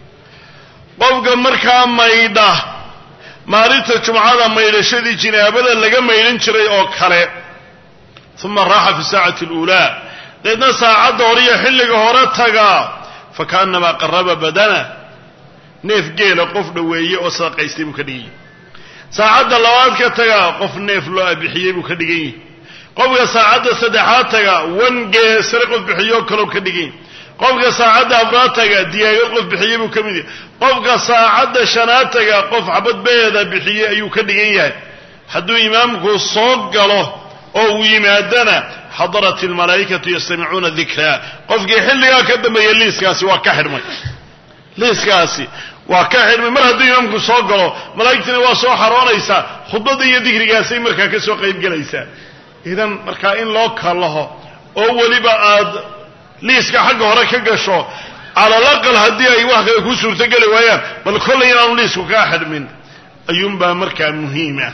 qofka markaa maydha maalinta jumcada maydhashadii jinaabada laga maydhan jiray oo kale uma raaxa fi saacati aluulaa deedna saacadda hore iyo xilliga hore tagaa fakaannamaa qaraba badana neef geela qof dhoweeye oo sadaqaystay buu ka dhigan yahi saacadda labaad ka tagaa qof neef loo abixiyey buu ka dhigan yahi qofka saacadda saddexaad taga wan geesare qof bixiyoo kaloo ka dhigan yahi qofka saacadda afraad taga diyaagad qof bixiyey buu ka mid yahay qofka saacadda shanaad taga qof xabadbeeda bixiyey ayuu ka dhigan yahay hadduu imaamku soo galo oo uu yimaadana xadarat almalaa'ikatu yastamicuuna dikraa qofkii xilligaa ka dambeeya liiskaasi waa ka xidhmay liiskaasi waa ka xidhmay mar hadduu imaamku soo galo malaa'igtina waa soo xaroonaysaa khudbadda iyo dikrigaasay markaa ka soo qaybgelaysaa idan markaa in loo kallaho oo weliba aad liiska xagga hore ka gasho calalaqal haddii ay wax kale kuu suurtogeli waayaan bal kollay inaanu liisku kaa xidhmin ayuunbaa markaa muhiima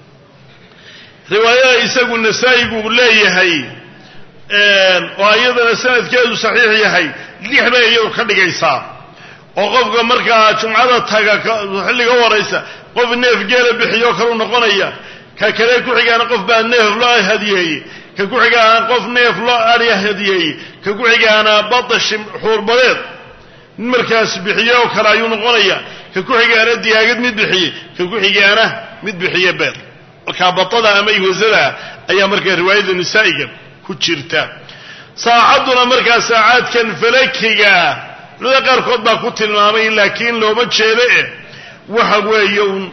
riwaayada isagu nasaa-igu leeyahay oo iyadana sanadkeedu saxiix yahay lix bay iyadu ka dhigaysaa oo qofka markaa jumcada taga xilliga u horaysa qof neef geela bixiyo kalu noqonaya ka kale ku-xigaana qof baa neef loo hadiyeeyey ka ku-xigaana qof neef loo adya hadiyeeyey ka ku-xigaana badashi xuurbadeed mid markaas bixiye oo kale ayuu noqonaya ka ku-xigaana diyaagad mid bixiyey ka ku-xigaana mid bixiye beer markaa batada ama ihwasada ayaa markaa riwaayadda nisaa'iga ku jirta saacadduna markaa saacaadkan falakiga culimada qaarkood baa ku tilmaamay laakiin looma jeedo eh waxa weeye un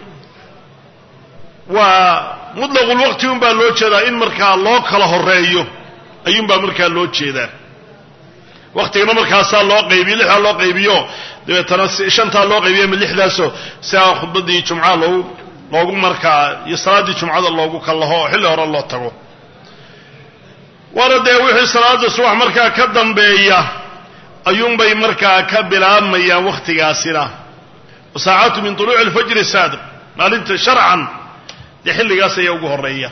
waa mutlaqulwaqti un baa loo jeedaa in markaa loo kala horeeyo ayuunbaa markaa loo jeedaa waktigana markaasaa loo qaybiyo lixdaa loo qaybiyo dabeetana shantaa loo qaybiyo ama lixdaasoo siaa khudbadii jumca loogu loogu markaa iyo salaaddii jumcada loogu kallaho oo xilli hore loo tago waana dee wixii salaada subax markaa ka dambeeya ayuunbay markaa ka bilaabmayaan wakhtigaasina wasaacatu min tuluuci alfajri saadiq maalinta sharcan dee xilligaas ayaa ugu horeeya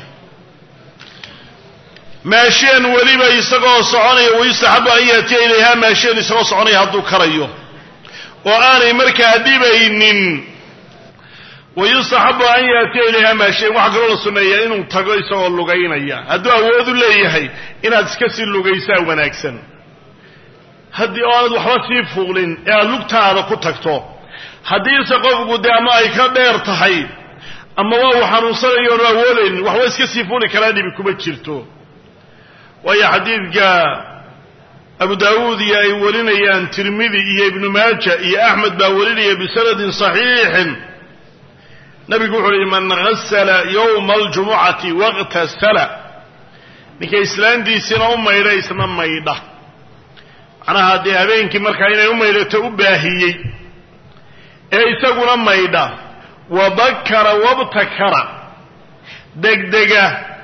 maasheen weliba isagoo soconaya wayustaxabu an yaatiya ilayha maasheen isagoo soconaya hadduu karayo oo aanay markaa dhibaynin wayustaxabu an yaatiya ilayha maasheen waxaa kaloo la sunneeyaa inuu tago isagoo lugaynaya hadduu awoodu leeyahay inaad iska sii lugaysaa wanaagsan haddii oo aanad waxba sii fuulin ee aad lugtaada ku tagto haddiise qofku dee ama ay ka dheer tahay ama waa uu xanuunsanayo oonu awoodaynin waxba iska sii fuuli karaa dhibi kuma jirto waayo xadiidka abu daawuud iyo ay warinayaan tirmidi iyo ibnu maaja iyo axmed baa warinaya bisanadin saxiixin nabigu wuxu uhi man hasala yowma aljumucati waqtasala ninka islaantiisina u maydha isna maydha macnaha dee habeenkii markaa inay u maydhato u baahiyey ee isaguna maydha wabakara wabtakara degdega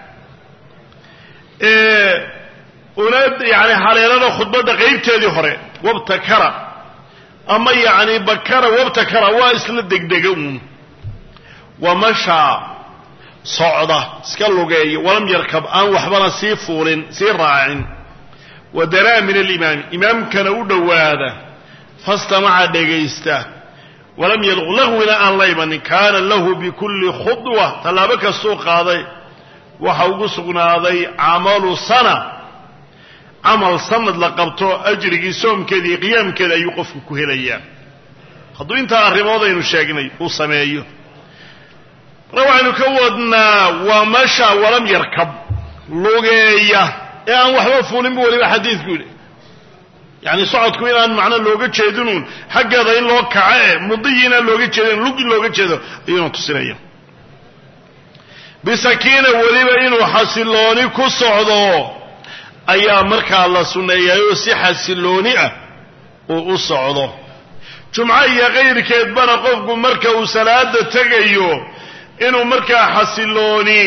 una yani haleelada khudbadda qaybteedii hore wabtakara ama yani bakara wabtakara waa isla degdega uun wamashaa socda iska lugeeya walam yarkab aan waxbana sii fuulin sii raacin wadaraa min alimaami imaamkana u dhowaada fastamaca dhegaysta walam yalq lagwina aan la imanin kaana lahu bikulli khudwa tallaabo kastuu qaaday waxa ugu sugnaaday camalu sana camal sanad la qabto ajrigii soomkeeda iyo qiyaamkeeda ayuu qofku ku helayaa hadduu intaa arrimood aynu sheegnay uu sameeyo marka waxaynu ka wadnaa waa masha walam yarkab lugeeya ee aan waxba fuulin bu weliba xadiidku yidhi yacni socodku inaan macno looga jeedinuun xaggeeda in loo kaco e mudiyi inaan looga jeedin lug in looga jeedo ayuuna tusinaya bisakiina weliba inuu xasilooni ku socdo ayaa markaa la sunneeyaayoo si xasilooni ah uu u socdo jumco iyo kayrkeedbana qofku marka uu salaada tegayo inuu markaa xasilooni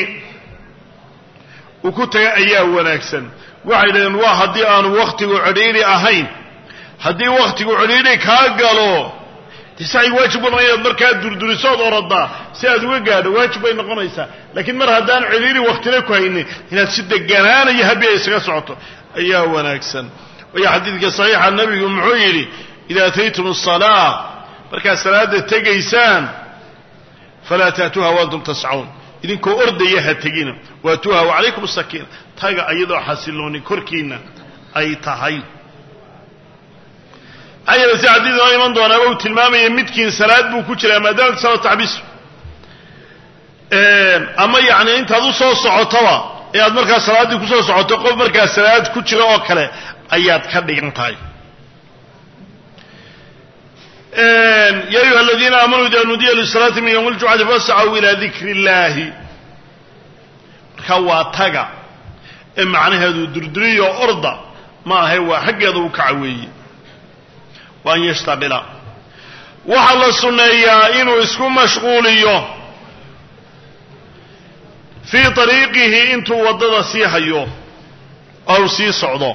uu ku taga ayaa wanaagsan waxay dhaheen waa haddii aanu wakhtigu cidhiidhi ahayn haddii wakhtigu cidhiidhi kaa galo tisacii waajib ku noqon inaad markaa durdurisood orodaa si aad uga gaadho waajib bay noqonaysaa laakiin mar haddaan cidhiidhi waktina ku haynin inaad si deganaanayo habiya isaga socoto ayaa wanaagsan waayo xadiidka saxiixa nebigu muxuu yidhi ida ataytum asalaa markaad salaada tegaysaan falaa taatuuha waantum tascawn idinkoo ordaya ha tegina waatuuha wacalaykum asakiina taga iyadoo xasilooni korkiina ay tahay maxaa yeele si xadiid noo iman doonaaba uu tilmaamaya midkiin salaad buu ku jiraa maadaama salaad taxbiisu ama yacni intaad u soo socotaba ee aad markaa salaaddii kusoo socoto qof markaa salaad ku jira oo kale ayaad ka dhigan tahay ya ayuha aladiina aamanuu ida nudiya lisalaati min ywmi ljumcati fascaw ila dikri اllahi marka waa taga ee macnaheedu durduriyo orda ma ahe waa xaggeeda u kaca weeye wa an yashtaqila waxaa la sunneeyaa inuu isku mashquuliyo fii ariiqihi intuu waddada sii hayo ou sii socdo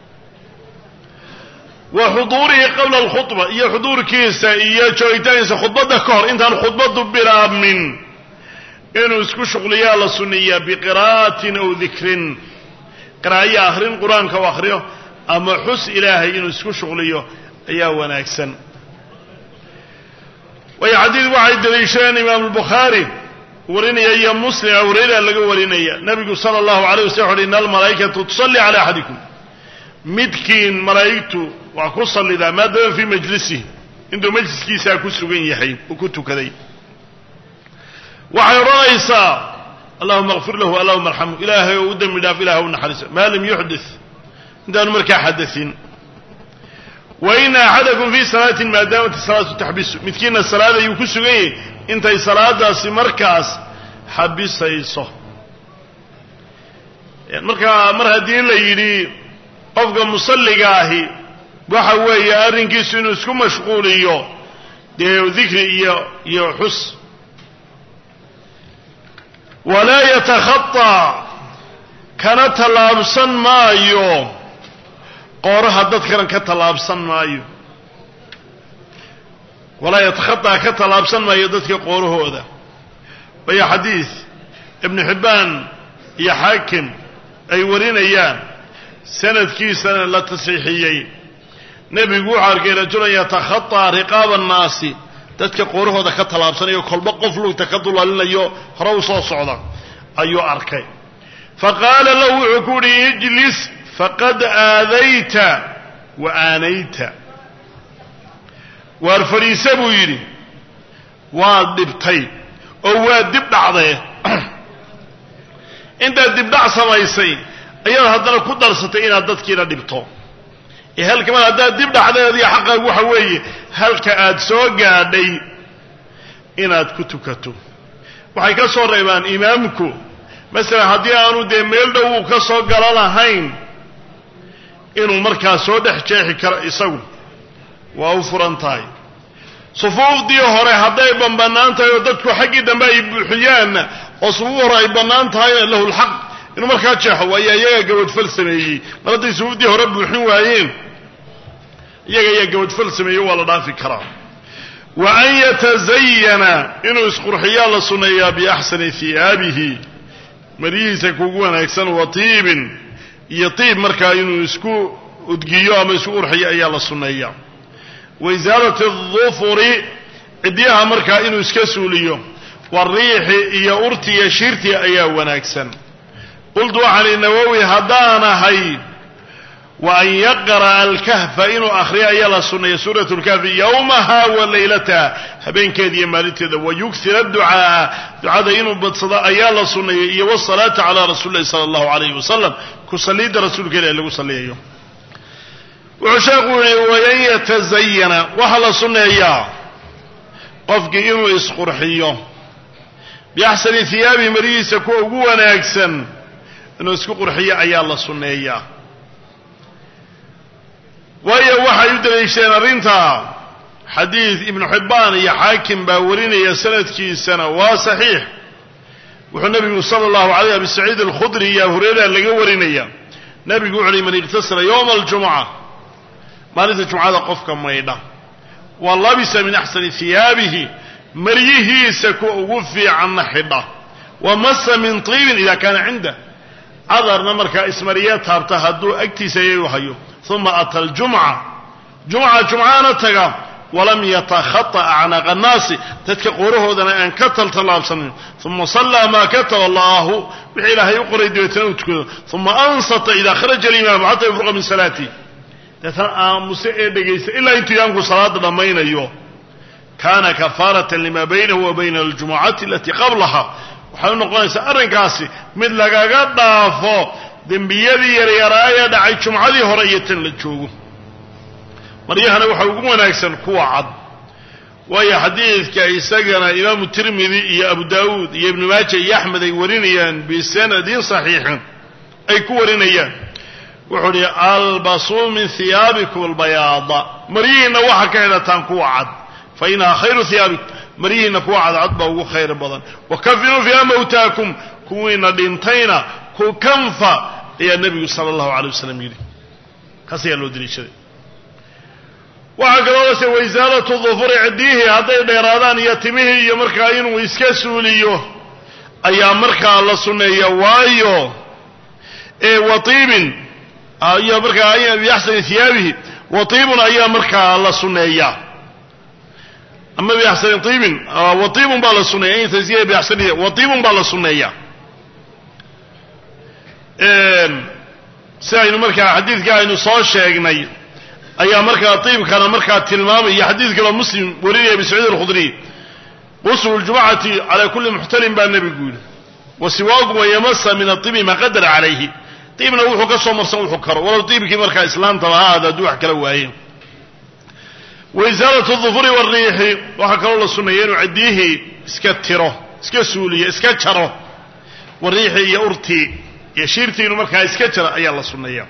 wa xuduurihi qabla alkhudba iyo xuduurkiisa iyo joogitaankiisa khudbadda ka hor intaan khudbaddu bilaabmin inuu isku shuqliyaa la sunneeyaa biqiraa'atin aw dikrin qiraa'yo akhrin qur-aanka u akhriyo ama xus ilaahay inuu isku shuqliyo ayaa wanaagsan waayo xadiid waxay daliishadeen imaamu albukhaari warinaya iyo muslim awreyra laga warinaya nabigu sala allahu alayh waslam wuxu uhi ina almalaa'ikatu tusalli cala axadikum midkiin malaa'igtu waa ku sallidaa maadaama fii majlisihi intuu majliskiisaa ku sugan yahay uu ku tukaday waxay odhanaysaa allahuma akfir lahu allahuma arxamhu ilaahay ou u dembi dhaaf ilaah u naxariisa maa lam yuxdit intaanu markaa xadain wa ina axadakum fii salaatin maadaamat salaatu taxbisu midkiina salaad ayuu ku sugan yahay intay salaadaasi markaas xabisayso markaa mar haddii la yidhi qofka musalliga ahi waxa weeye arrinkiisu inuu isku mashquuliyo dee dikri iyo iyo xus walaa yatakhaطaa kana tallaabsan maayo qooraha dadkana ka tallaabsan maayo walaa yatakhaطaa ka tallaabsan maayo dadka qoorahooda waya xadiid ibnu xibbaan iyo xaakim ay warinayaan sanadkiisana la tasiixiyey nebigu wuxuu arkay rajulan yatakhaطaa riqaaba annaasi dadka qoorahooda ka tallaabsanayo kolba qof lugta ka dulalinayo hore u soo socda ayuu arkay faqaala lahu wuxuu ku uhi ijlis faqad aadayta wa aanayta waar fadhiise buu yidhi waad dhibtay oo waa dib dhacdee intaad dibdhac samaysay ayaad haddana ku darsatay inaad dadkiina dhibto ee halkamaa haddaad dib dhacdeediyo xaqaagu waxa weeye halka aad soo gaadhay inaad ku tukato waxay ka soo reebaan imaamku masalan haddii aanu dee meel dhow uu ka soo galo lahayn inuu markaa soo dhex jeexi karo isagu waa u furan tahay sufuufdii hore hadday banbanaan tahay oo dadku xaggii dambe ay buuxiyaanna oo sufuuf hore ay bannaan tahayna lahu lxaq inuu markaa jeexo waayo iyagaa gabadfal sameeyey mar hadday sufuufdii hore buuxin waayeen iyaga ayaa gabadfal sameeyey waa la dhaafi karaa wa an yatazayana inuu isqurxiyaa la sunneeyaa biaxsani hiyaabihi maryihiisa kugu wanaagsan wa tiibin iyo tiib markaa inuu isku udgiyo ama isku qurxiyo ayaa la sunneeyaa wa isaalati adufuri cidyaha markaa inuu iska suuliyo wariixi iyo urti iyo shiirti ayaa wanaagsan qultu waxaan i nawowi haddaan ahay wa an yaqra'a alkahfa inuu akhriyo ayaa la sunneeya suurat lkahfi yowmaha wa laylataha habeenkeeda iyo maalinteeda wa yugsir adducaaa ducada inuu badsado ayaa la sunneeyay iyo wasalaata calaa rasuuli lahi sala allahu alayhi wasalam ku saliidda rasuulka ilahi lagu salliyayo wuxuu sheekhu yihi wayan yatazayana waxaa la sunneeyaa qofkii inuu isqurxiyo biaxsani hiyaabihi marihiisa kuwa ugu wanaagsan inuu isku qurxiyo ayaa la sunneeyaa waayo waxay u daliishadeen arrintaa xadiid ibnu xibbaan iyo xaakim baa warinaya sanadkiisana waa saxiix wuxuu nebigu sala allahu alayh abi saciid alkhudri iyo abu hureyra laga warinaya nebigu wuxu uhi man iqtasara yowma aljumuca maalinta jumcada qofka maydha wa labisa min axsani hiyaabihi maryihiisa kuwa ugu fiicanna xidha wa masa min tiibin ida kaana cindah cadarna markaa ismariya taabta hadduu agtiisa iyagu hayo uma ata aljumca jumca jumcaana taga walam yatakhata acnaaqa annaasi dadka qoorahoodana aan ka taltallaabsanin uma sallaa maa kataba allahu wixii ilaahay u qoray dabeetana uu tukado uma ansata ida kharaja alimaamu xata yufruqa min salaatih deetana aamuse ee dhegaysta ilaa intuu imaamku salaada dhammaynayo kaana kafaaratan lima baynahu wa bayna aljumucati alatii qablaha waxay u noqonaysaa arrinkaasi mid lagaga dhaafo dembiyadii yaryaraa ee dhacay jumcadii hore iyo tan la joogo maryahana waxaa ugu wanaagsan kuwa cad waayo xadiidka isagana imaamu tirmidi iyo abu daawuud iyo ibnu maaja iyo axmed ay warinayaan bisanadin saxiixin ay ku warinayaan wuxuu uhi albasuu min hiyaabikum albayaada maryihiinna waxaa ka xidhataan kuwa cad fa inahaa khayru hiyaabikum maryihiinna kuwa cadcad baa ugu khayr badan wa kafinuu fiiha mawtaakum kuwiina dhintayna ku kanfa ayaa nebigu sala allahu alay wasalam yidhi kaas ayaa loo daliishaday waxaa kaloo lase waisaalatu dufuri ciddiyihii hadday dheeraadaan iyo timihii iyo markaa inuu iska suuliyo ayaa markaa la sunneeya waayo watiibin iyo markaa biaxsani hiyaabihi watiibun ayaa markaa la sunneeyaa ama biaxsani iibin watiibun baa la sunneeya in tasiya biaxsani watiibun baa la sunneeyaa si aynu markaa xadiidka aynu soo sheegnay ayaa markaa tiibkana markaa tilmaamaya xadiid kaloo muslim warinaya abi saciid alkhudriy quslu ljumcati calaa kulli muxtalim baa nebigu yidhi wa siwaakum wayamasa min aibi ma qadara calayhi diibna wuxuu ka soo marsan wuxuu karo walow diibkii markaa islaantaba ha aada hadduu wax kala waaye wa isaalatu dufuri wariixi waxaa kaloo la sunneeya inuu ciddiyihii iska tiro iska suuliyo iska jaro wariixi iyo urtii iyo shiirtii inuu markaa iska jaro ayaa la sunneeya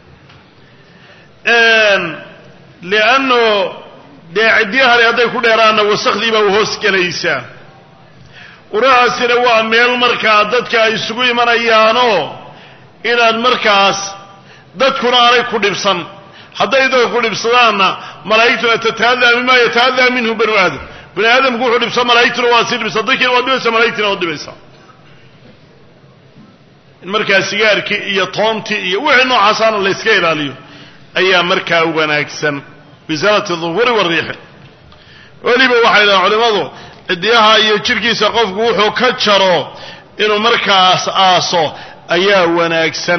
lianno dee ciddiyahani hadday ku dheeraanna wasakhdii baa u hoos gelaysaa urahaasina waa meel markaa dadka ay isugu imanayaanoo inaad markaas dadkuna aanay ku dhibsan hadday dadka ku dhibsadaanna malaa'igtuna tata'adaa mimaa yata'adaa minhu banu aadam bani aadamku wuxuu dhibsa malaa'igtuna waa sii dhibsa dadkiina waad dhibaysa malaigtina waad dhibaysaa in markaa sigaarkii iyo toontii iyo wixii noocaasana la yska ilaaliyo ayaa markaa wanaagsan bisaalati duhuri wariixi weliba waxay dhahaan culimmadu cidiyaha iyo jidhkiisa qofku wuxuu ka jaro inuu markaas aaso ayaa wanaagsan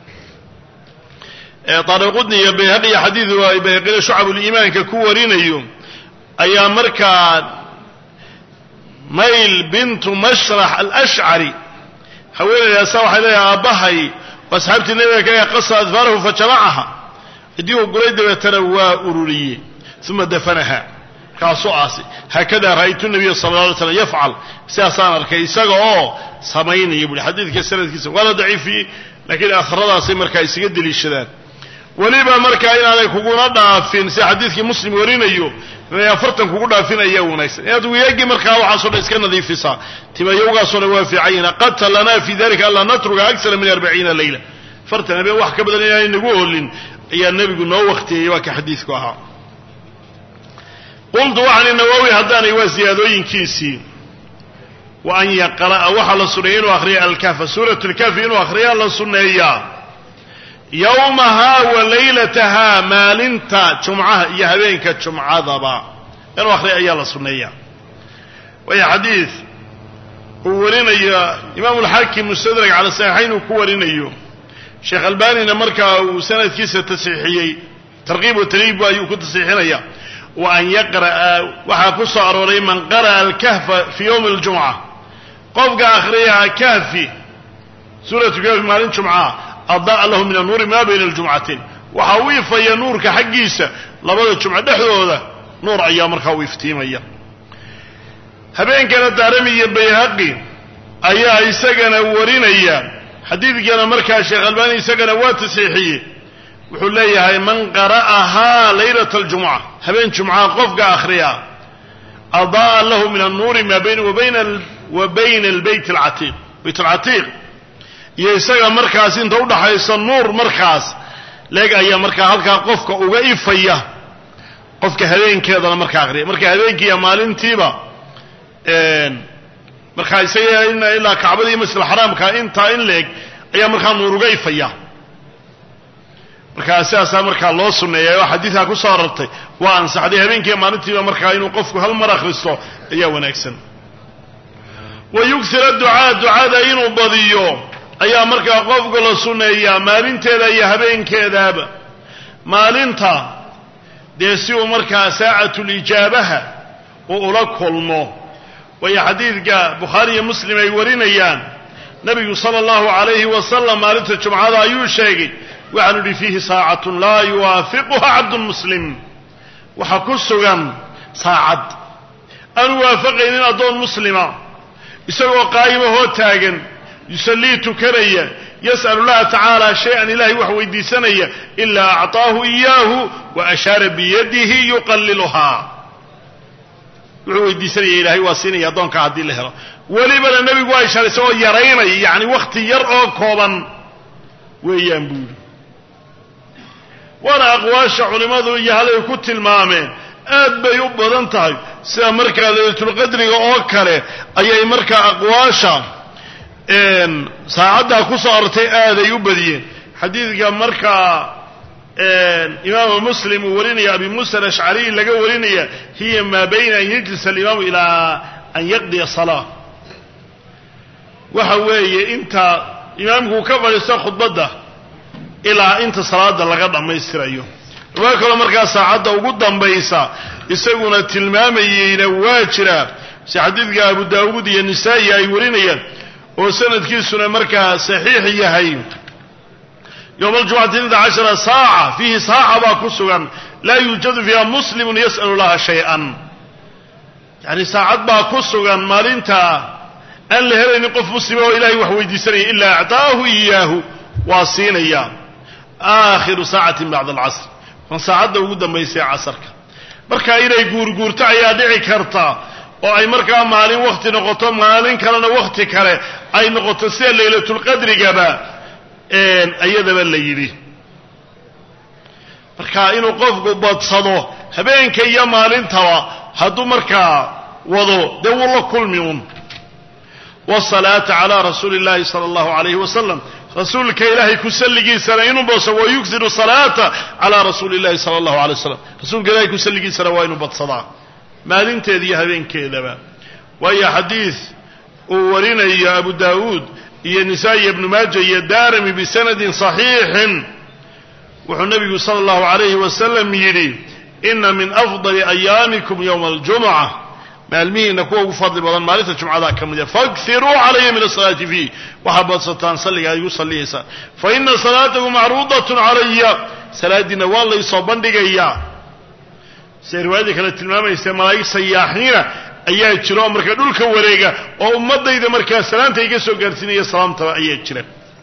daariqudni iyo bayhaqi iyo xadiidu ay bayhaqina shucabuliimaanka ku warinayo ayaa markaa mayl bintu mashrax alashcari haweenaydaasa waxay leedahay aabbahay asxaabtii nabiga kaga qasa adfaarahu fajamacaha ciddii uu guray dabeetana waa ururiyey uma dafanaha kaasuu aasay haakada ra'aytu nabiya sala la alay slam yafcal sidaasaan arkay isaga oo samaynaya buui xadiidka sanadkiisa waa la daciifiyey laakiin akhradaasay markaa isaga deliishadaan weliba markaa inaanay kuguna dhaafin sida xadiidkii muslim warinayo inay afartan kugu dhaafin ayaa wanaagsan inaad weyaagii markaa waxaasoo dhan iska nadiifisaa timayowgaasoo dhan waa fiicanyina qata lanaa fi dalika anlaa natruka aksara min arbaciina leyla afartan habeen wax ka badan inaanay nagu holin ayaa nebigu noo waktiyey waa ka xadiidku ahaa qultu waxaan nawowi haddaanay waa ziyaadooyinkiisii wa an yaqra'a waxaa la sunneeya inuu akhriya alkahfa suurat lkahfi inuu akhriyaa la sunneeyaa yowmahaa wa laylatahaa maalinta jumcaha iyo habeenka jumcadaba inuu akhriya ayaa la sunneeyaa waayo xadiid uu warinayo imaamu alxaakim mustadrak cala saxiixayn uu ku warinayo sheekh albanina markaa uu sanadkiisa tasxiixiyey tarkiib wa tarhiib ayuu ku tasxiixinaya wa an yaqra'a waxaa ku soo arooray man qara'a alkahfa fii yowmi aljumca qofka akhriyaa kahfi suuratu kahfi maalin jumcaa adaa lahu min annuuri maa bayna aljumcatain waxaa u ifaya nuurka xaggiisa labada jumco dhexdooda nuur ayaa markaa u iftiimaya habeenkana daarami iyo bayhaqi ayaa isagana warinaya xadiidkana markaa sheekh albaani isagana waa tasxiixiyey wuxuu leeyahay man qara'ahaa laylata aljumca habeen jumcaha qofka akhriya adaa lahu min annuuri maa bayna wa bayna albeyt alcatiiq bayt alcatiiq iyo isaga markaas inta udhaxaysa nuur markaas leeg ayaa markaa halkaa qofka uga ifaya qofka habeenkeedana markaa akhriya marka habeenkiiya maalintiiba markaa isaga ilaa kacbadii masjid xaraamka intaa in leeg ayaa markaa nuur uga ifaya markaa sidaasaa markaa loo sunneeya oo xadiidkaa ku soo arartay waa ansaxday habeenkiiya maalintiiba markaa inuu qofku hal mar akhristo ayaa wanaagsan wa yugsira ducaa ducada inuu badiyo ayaa markaa qofka la sunneeyaa maalinteeda iyo habeenkeedaaba maalinta dee si uu markaa saacatulijaabaha uu ula kulmo waayo xadiidka bukhaari iyo muslim ay warinayaan nabigu sala allahu calayhi wasalam maalinta jumcada ayuu sheegay waxaanu idhi fiihi saacatun laa yuwaafiquha cabdun muslim waxaa ku sugan saacad aanu waafaqaynin addoon muslima isagoo qaa'imahoo taagan yusallii tukanaya yas'alu llaha tacaala shay-an ilahay wax weydiisanaya ilaa acطaahu iyaahu wa ashaara biyadihi yuqalliluhaa wuxuu weydiisanaya ilahay waa siinaya addoonka haddii la helo welibana nebigu waa ishaaray isagoo yaraynaya yacni wakhti yar oo kooban weeyaan buu yidhi waana aqwaasha culimmadu iyo halay ku tilmaameen aad bay u badan tahay sida markaa laylatulqadriga oo kale ayay markaa aqwaasha saacaddaa ku soo artay aaday u badiyeen xadiidka markaa imaamu muslim uu warinaya abi muusa alashcariy laga warinaya hiya maa bayna an yajlisa alimaamu ilaa an yaqdiya salaa waxa weeye inta imaamku ka fadhiisto khudbadda ilaa inta salaada laga dhammaystirayo riwaayo kaloo markaa saacadda ugu dambaysa isaguna tilmaamayeyna waa jira si xadiidka abu daawuud iyo nisaa'i ay warinayaan oo sanadkiisuna markaa saxiix yahay yowma aljumcati ida cashara saaca fiihi saaca baa ku sugan laa yuujadu fiiha muslimun yas'alu laha shay-an yacni saacad baa ku sugan maalinta aan la helaynin qof muslima oo ilahay wax weydiisanaya ilaa actaahu iyaahu waa siinaya aakhiru saacatin bacda alcasr kan saacadda ugu dambaysay casarka marka inay guurguurto ayaa dhici karta oo ay markaa maalin wakti noqoto maalin kalena wakti kale ay noqoto sida laylatulqadrigaba ayadaba la yidhi marka inuu qofku badsado habeenka iyo maalintaba hadduu markaa wado dee wuu la kulmi un wsalaata calaa rasuuli اllahi sala allahu alayhi wasalam rasuulka ilaahay ku salligiisana inuu badso wa yuksiru salaata calaa rasuuli اllahi sala allahu alay waslam rasuulka ilahay ku salligiisana waa inuu badsadaa maalinteeda iyo habeenkeedaba waayo xadiid uu warinayo abu daawuud iyo nisaa-i ibnu maaja iyo daarami bisanadin صaxiixin wuxuu nabigu sala allahu alayhi wasalam yidhi ina min afdali ayaamikum yowma aljumca maalmihiina kuwa ugu fadli badan maalinta jumcadaa ka mid a faakiruu calaya min asalaati fiih waxaa badsataan salliga ay igu salliyaysaan fa ina salaatakum macruudatun calaya salaadiina waa laysoo bandhigayaa siday riwaayadii kale tilmaamaysa malaa'ig sayaaxiina ayaa jira oo markaa dhulka wareega oo ummadayda markaa salaanta iga soo gaarsiinaya salaamtaba ayaa jira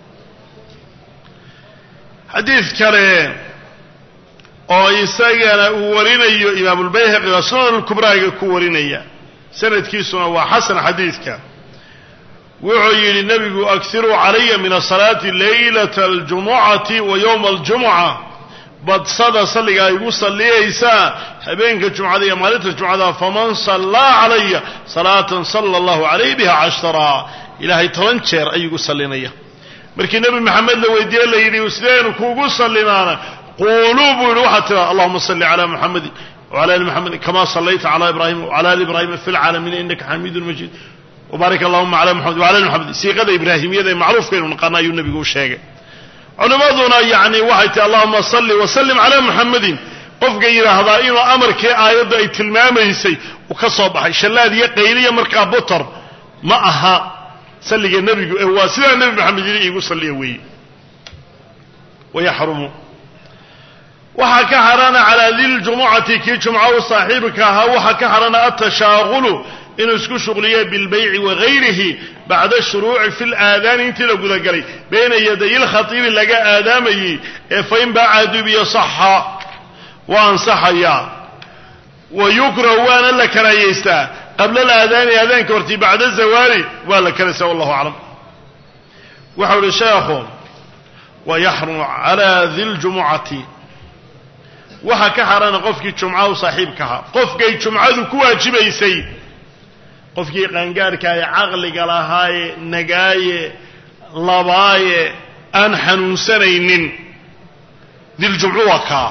xadiid kale oo isagana uu warinayo imaamulbayhaqi oo sunan lkubraaga ku warinaya sanadkiisuna waa xasan xadiidka wuxuu yidhi nebigu aksiruu calaya min asalaati laylata aljumucati wa yowma aljumuca badsada salliga ay igu salliyaysaa habeenka jumcada iyo maalinta jumcada faman sallaa calaya salaatan sala allahu calayh biha cashara ilaahay toban jeer ayuu igu sallinaya markii nebi maxamed la weydiiye la yidhi sideenu kuugu sallimaana quuluu buu yidhi waxaad tiraa allahuma salli calaa muxamedin wcala ali muxamedin kama sallayta cala ibrahima wcala ali ibrahima fi lcaalamiina innaka xamiidun majiid wbaarik allahuma cala muxamed wcala ali muxamedin siiqada ibraahimiyada ee macruufkaynu naqaana ayuu nebigu u sheegay culimmaduna yacni waxay tihi allahuma salli wasallim calaa muxamedin qofka yidhaahdaa inuu amarkii aayadda ay tilmaamaysay uu ka soo baxay shallaad iyo qayliya markaa butor ma aha salliga nebigu ee waa sidaa nebi maxamed yidhi iigu salliya weeye wayaxrumu waxaa ka xarana calaa diljumucati kii jumca u saaxiibka ahaa waxaa ka xarana atashaaqulu inuu isku shuqliyo bilbayci wagayrihi bacda shuruuci fi laadaani intii la gudagalay bayna yaday lkhatiibi laga aadaamayey ee fain baaca dubiyo saxa waa ansaxayaa wa yukrahu waana la karaayeystaa qabla alaadaani aadaanka hortii bacda zawaali waa la karaysa wallahu aclam waxau ihi sheekhu wayaxrumu calaa diljumucati waxaa ka xarana qofkii jumca u saaxiibkaha qofkay jumcadu ku waajibaysay qofkii qaangaarhkaaye caqliga lahaaye nagaaye labaaye aan xanuunsanaynin diljumcu waa kaa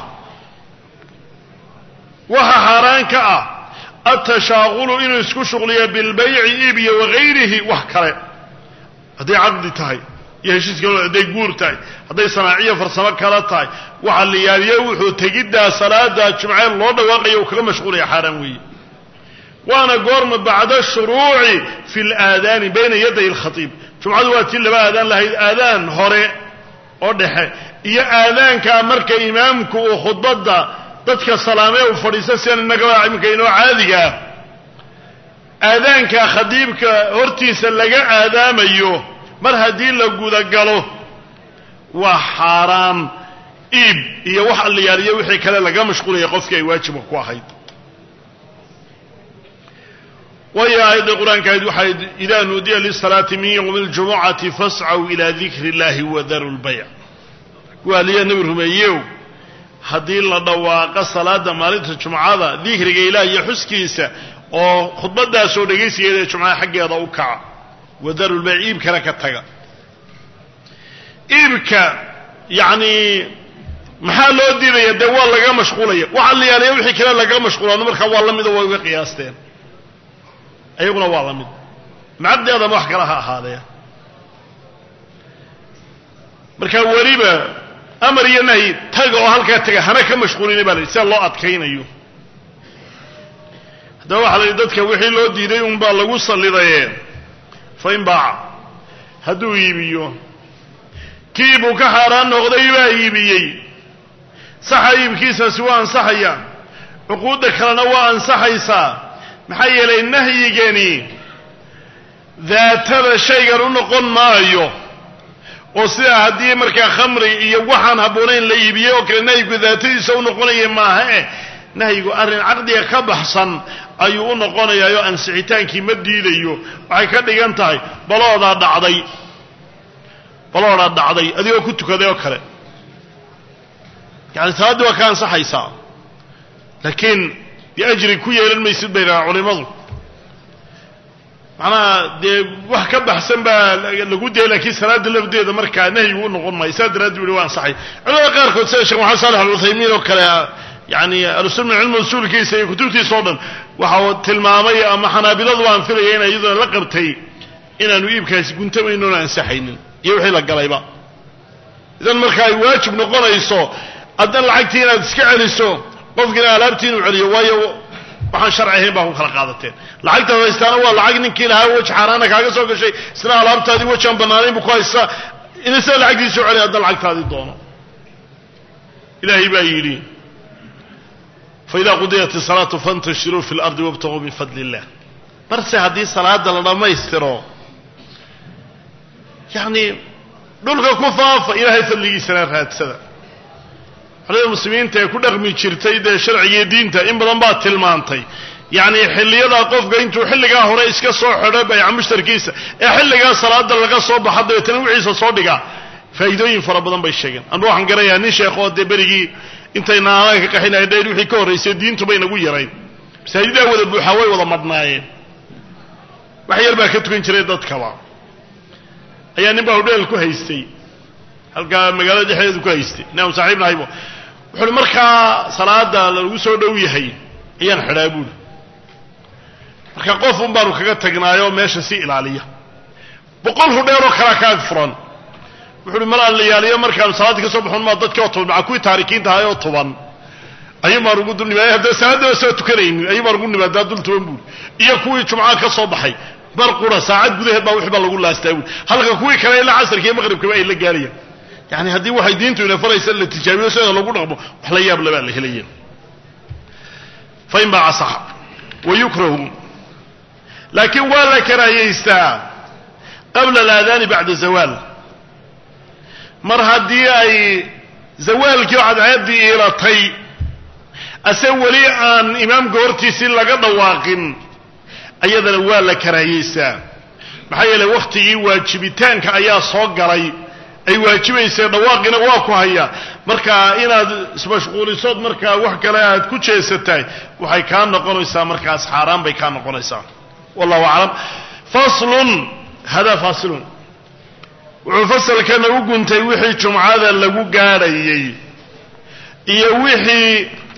waxaa xaaraan ka ah atashaaqulu inuu isku shuqliyo bilbayci iib iyo wagayrihi wax kale hadday caqdi tahay iyo heshiiska hadday guur tahay hadday sanaaciyo farsamo kala tahay waxa la yaaliyo wuxuu tegiddaa salaada jumcee loo dhawaaqaya uu kaga mashquulaya xaaraan weeye waana goorma bacda shuruuci fi laadaani bayna yaday alkhatiib jumcadu waa tii laba aadaan lahayd aadaan hore oo dhexe iyo aadaankaa marka imaamku uu khudbadda dadka salaamee uu fadhiista sidan innagaba imika inoo caadiga ah aadaanka khadiibka hortiisa laga aadaamayo mar haddii la gudagalo waa xaaraam iib iyo wax allayaaliyo wixii kale laga mashquulaya qofkii ay waajibka ku ahayd waayo aayadda qur-aanka ahayd waxayd idaa nuudiya lisalaati min yowmi اljumucati fascaw ila dikri اllahi wadaru lbayc waaliya nebi rumeeyew haddii la dhawaaqo salaada maalinta jumcada dikriga ilaah iyo xuskiisa oo khudbadaasoo dhegaysigeeda ee jumcada xaggeeda u kaca wadaru lbayc iibkana ka taga iibka yacni maxaa loo diidaya dee waa laga mashquulaya waxa la yaaliya wixii kale laga mashquulaano markaa waa la mido way uga qiyaasteen ayaguna waa la mid macabdeedama wax kale ha ahaadee marka weliba amar iyo nahyi taga oo halkaa taga hana ka mashquulina baa la yidhi sida loo adkaynayo haddaba waxa la yidhi dadka wixii loo diiday unbaa lagu sallidaye fain baaca hadduu iibiyo kii buu ka xaaraan noqday baa iibiyey saxa iibkiisaasi waa ansaxaya cuquudda kalena waa ansaxaysaa maxaa yeelay nahyigani daatada shaygan u noqon maayo oo sidaa haddii markaa khamri iyo waxaan habboonayn la iibiyey oo kale nahyigu daatadiisa u noqonaya maaha eh nahyigu arrin caqdiga ka baxsan ayuu u noqonayaayoo ansixitaankii ma diidayo waxay ka dhigan tahay baloodaa dhacday baloodaa dhacday adigoo ku tukaday oo kale yani salaaddii waa ka ansaxaysaa laakiin dee ajri ku yeelan maysid bay dhahaan culimadu macnaha dee wax ka baxsan baa lagu dayay laakiin salaada lafdeeda markaa nahyigu u noqon maayo saa daraaddi bu waa ansaxay culamada qaarkood sida sheekh maxamed saalex aluthaymiin oo kale yani ahlusunna cilmi usuulkiisa iyo kutubtiisa o dhan waxa uu tilmaamay ama xanaabiladu waan filaya inay iyaduna la qabtay inaanu iibkaasi guntamayno oona ansaxaynin iyo wixii la galayba idan marka ay waajib noqonayso addan lacagtii inaad iska celiso qofkiina alaabtii inuu celiyo waayo waxaan sharci ahayn baa ku kala qaadateen lacagtaad haystaana waa lacag ninkii lahaa wej xaaraana kaaga soo gashay isna alaabtaadii wejaan bannaanayn buu ku haystaa ina sidaa lacagtiisa u celiy haddan lacagtaadii doono ilaahay baa yidhi faida qudiyat isalaatu fantashiruu fi lardi wabtaguu min fadli illah marse haddii salaada la dhammaystiro yacni dhulka ku faafa ilaahay fadligiisana raadsada culimada muslimiinta ee ku dhaqmi jirtay dee sharcigiiyo diinta in badan baa tilmaantay yacni xilliyadaa qofka intuu xilligaa hore iska soo xidho bayca mushtarkiisa ee xilligaa salaada laga soo baxa dabeetana wixiisa soo dhigaa faa'iidooyin fara badan bay sheegeen anu waxaan garanayaa nin sheekh oo dee berigii intayna aanaan ka qaxinayn dheer wixii ka horraysay diintu bay nagu yarayn masaajidaa wada buuxaa way wada madhnaayeen wax yar baa ka tukan jiray dadkaba ayaa nin baa hudheel ku haystay halkaa magaalada dhexdeedu ku haystay nin aan saaxiib nahaybo wuxuuhi markaa salaada lagu soo dhow yahay ayaan xidhaa buuli marka qof un baanu kaga tagnaayoo meesha si ilaaliya boqol hudheeloo kalaa kaag furan wuxuuhi mal aan la yaaliyo markaanu salaaddii ka soo baxon maa dadkii oo tuban maca kuwii taarikiinta ahay oo tuban ayuun baan ugu dul nimaada haddana salaadaba soo tukanaynin ayuun baan ugu nimaadaa dul tuban buuli iyo kuwii jumcaa ka soo baxay mar qura saacad gudaheed baa wixii baa lagu laastaa buuli halka kuwii kale ilaa casarka iyo maqribkaba ay la gaarayaan yani haddii waxay diintu ina faraysa la tijaabiyo sida lagu dhaqmo wax la yaab labaa la helaya fain baa asaxa wa yukrahu laakiin waa la karaahaystaa qabla alaadaani bacda zawaal mar haddii ay zawaalkii cadceeddii iilatay ase weli aan imaamka hortiisii laga dhawaaqin ayadana waa la karaahayeystaa maxaa yeeley wakhtigii waajibitaanka ayaa soo galay ay waajibaysee dhawaaqina waa ku hayaa marka inaad ismashquulisood markaa wax kale aad ku jeesatahay waxay kaa noqonaysaa markaas xaaraan bay kaa noqonaysaa wallahu aclam faslun hada fasilun wuxuu fasalkana u guntay wixii jumcada lagu gaadhayey iyo wixii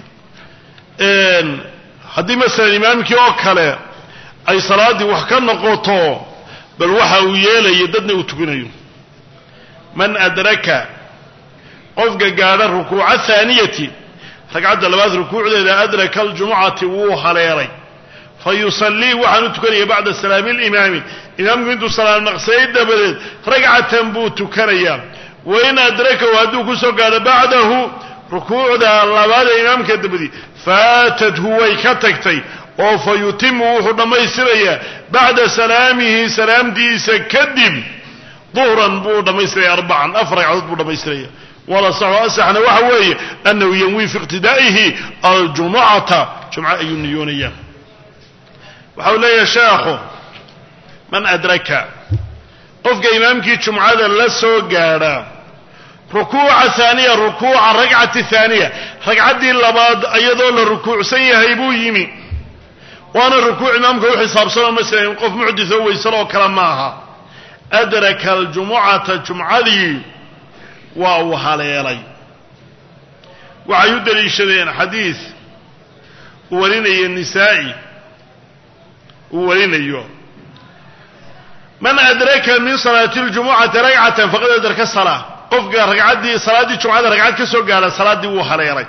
haddii masalan imaamkii oo kale ay salaaddii wax ka noqoto bal waxa uu yeelayo dadna uu tukinayo man adraka qofka gaadha rukuuca haaniyati ragcadda labaad rukuucdeeda adraka aljumucati wuu haleelay fa yusallii waxaanu tukanaya bacda salaami alimaami imaamku intuu salaam naqsayay dabadeed ragcatan buu tukanayaa wain adrakahu hadduu ku soo gaadho bacdahu rukuucda labaad ee imaamka dabadii faatathu way ka tagtay oo fa yutimu wuxuu dhammaystirayaa bacda salaamihi salaamtiisa kadib duhran buu dhammaystiraya arbacan afar ragcadood buu dhammaystiraya walasaxu asaxna waxa weeye annahu yanwii fi iqtidaa'ihi aljumucata jumco ayuu niyoonaya waxa uu leeyahay sheekhu man adraka qofka imaamkii jumcada la soo gaadha rukuuca haaniya rukuuca ragcati haaniya ragcaddii labaad iyadoo la rukuucsan yahay buu yimi waana rukuuc imaamka u xisaabsanoo masalan qof muxditoo weysanoo kale ma aha adraka aljumucata jumcadii waa uu haleelay waxay u daliishadeen xadiid uu warinayo nisaa'i uu warinayo man adraka min salaati ljumucati ragcatan faqad adraka salaa qofka ragcaddii salaaddii jumcada ragcad ka soo gaadha salaaddii wuu haleelay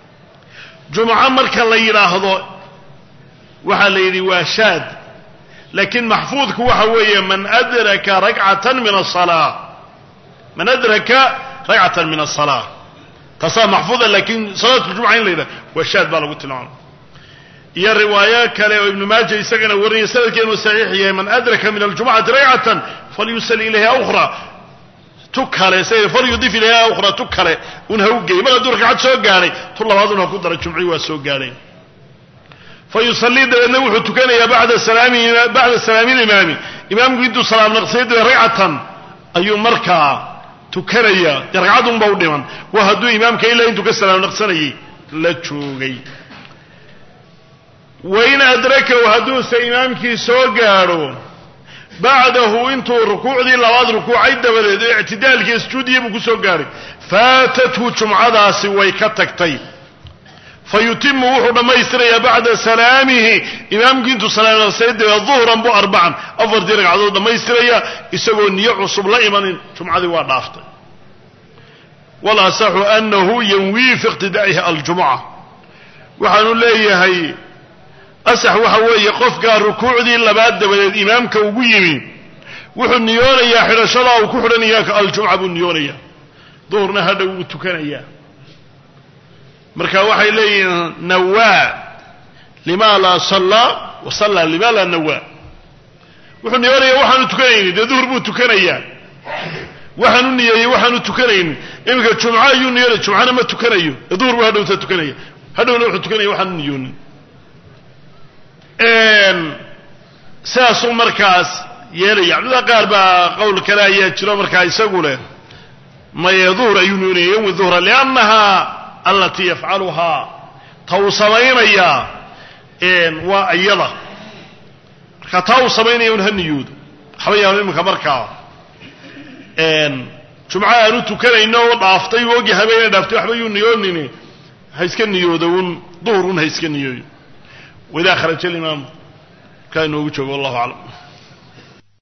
jumco marka la yidhaahdo waxaa la yidhi waa shaad laakiin maxfuudku waxa weeye man adraka rakcatan min asalaa man adraka ragcatan min asalaa taasaa maxfuuda laakiin salaatu ljumca in la yidhaha waa shaad baa lagu tilmaamay iyo riwaayo kale oo ibnu maaja isagana warinaya sanadkeenu saxiix yahay man adraka min aljumcati ragcatan falyusali ilayha ukhra tu kale s falyudif ilayha ukhra tu kale un ha u geey mar hadduu ragcad soo gaadhay tu labaadun ha ku dara jumcii waa soo gaadhay fa yusallii dabeedna wuxuu tukanayaa bada salaami bacda salaami limaami imaamku intuu salaam naqsiyay dabeed ragcatan ayuu markaa tukanaya dee ragcadunba u dhiman waa hadduu imaamka ilaa intuu ka salaam naqsanayay la joogay wain adrakahu hadduuse imaamkii soo gaadho bacdahu intuu rukuucdii labaad rukuucay dabadeed oo ictidaalkii sujuudiya buu ku soo gaadhay faatathu jumcadaasi way ka tagtay fa yutimu wuxuu dhammaystirayaa bacda salaamihi imaamkii intuu salaamnaqsay dabeed duhran bu arbacan afartii ragcadood dhammaystiraya isagoo niyo cusub la imanin jumcadii waa dhaaftay walasaxu anahu yanwii fi iqtidaa'ihi aljumca waxaanu leeyahay asax waxa weeye qofkaa rukuucdii labaad dabadeed imaamka ugu yimi wuxuu niyoonayaa xidhashadaa uu ku xidhanaya aljumca buu niyoonayaa duhurna hadha wuu tukanayaa marka waxay leeyihiin nawaa lima laa sallaa wa sallaa lima laa nawaa wuxuu niyoonaya waxaanu tukanayni dee duhur buu tukanayaa waxaanu niyeeyey waxaanu tukanayni iminka jumco ayuu niyoonaya jumcana ma tukanayo ee duhur buu hadhowta tukanaya hadhowna wuxuu tukanaya waxaanu niyoonin sidaasuu markaas yeelaya culimada qaar baa qowl kale ayaa jiro markaa isagu leh maye duhr ayuu niyoonaya yawmi duhra liannaha alatii yafcaluhaa ta uu samaynayaa waa iyada marka taa uu samaynaya un ha niyoodo waxba yaanu iminka markaa jumco aanu tukanayno oo dhaaftay u ogi habeena dhaaftay waxba yuu niyoonini ha iska niyoodo un duhr un ha iska niyooyo waidaa kharaja alimaam markaa inoogu joogo wallahu aclam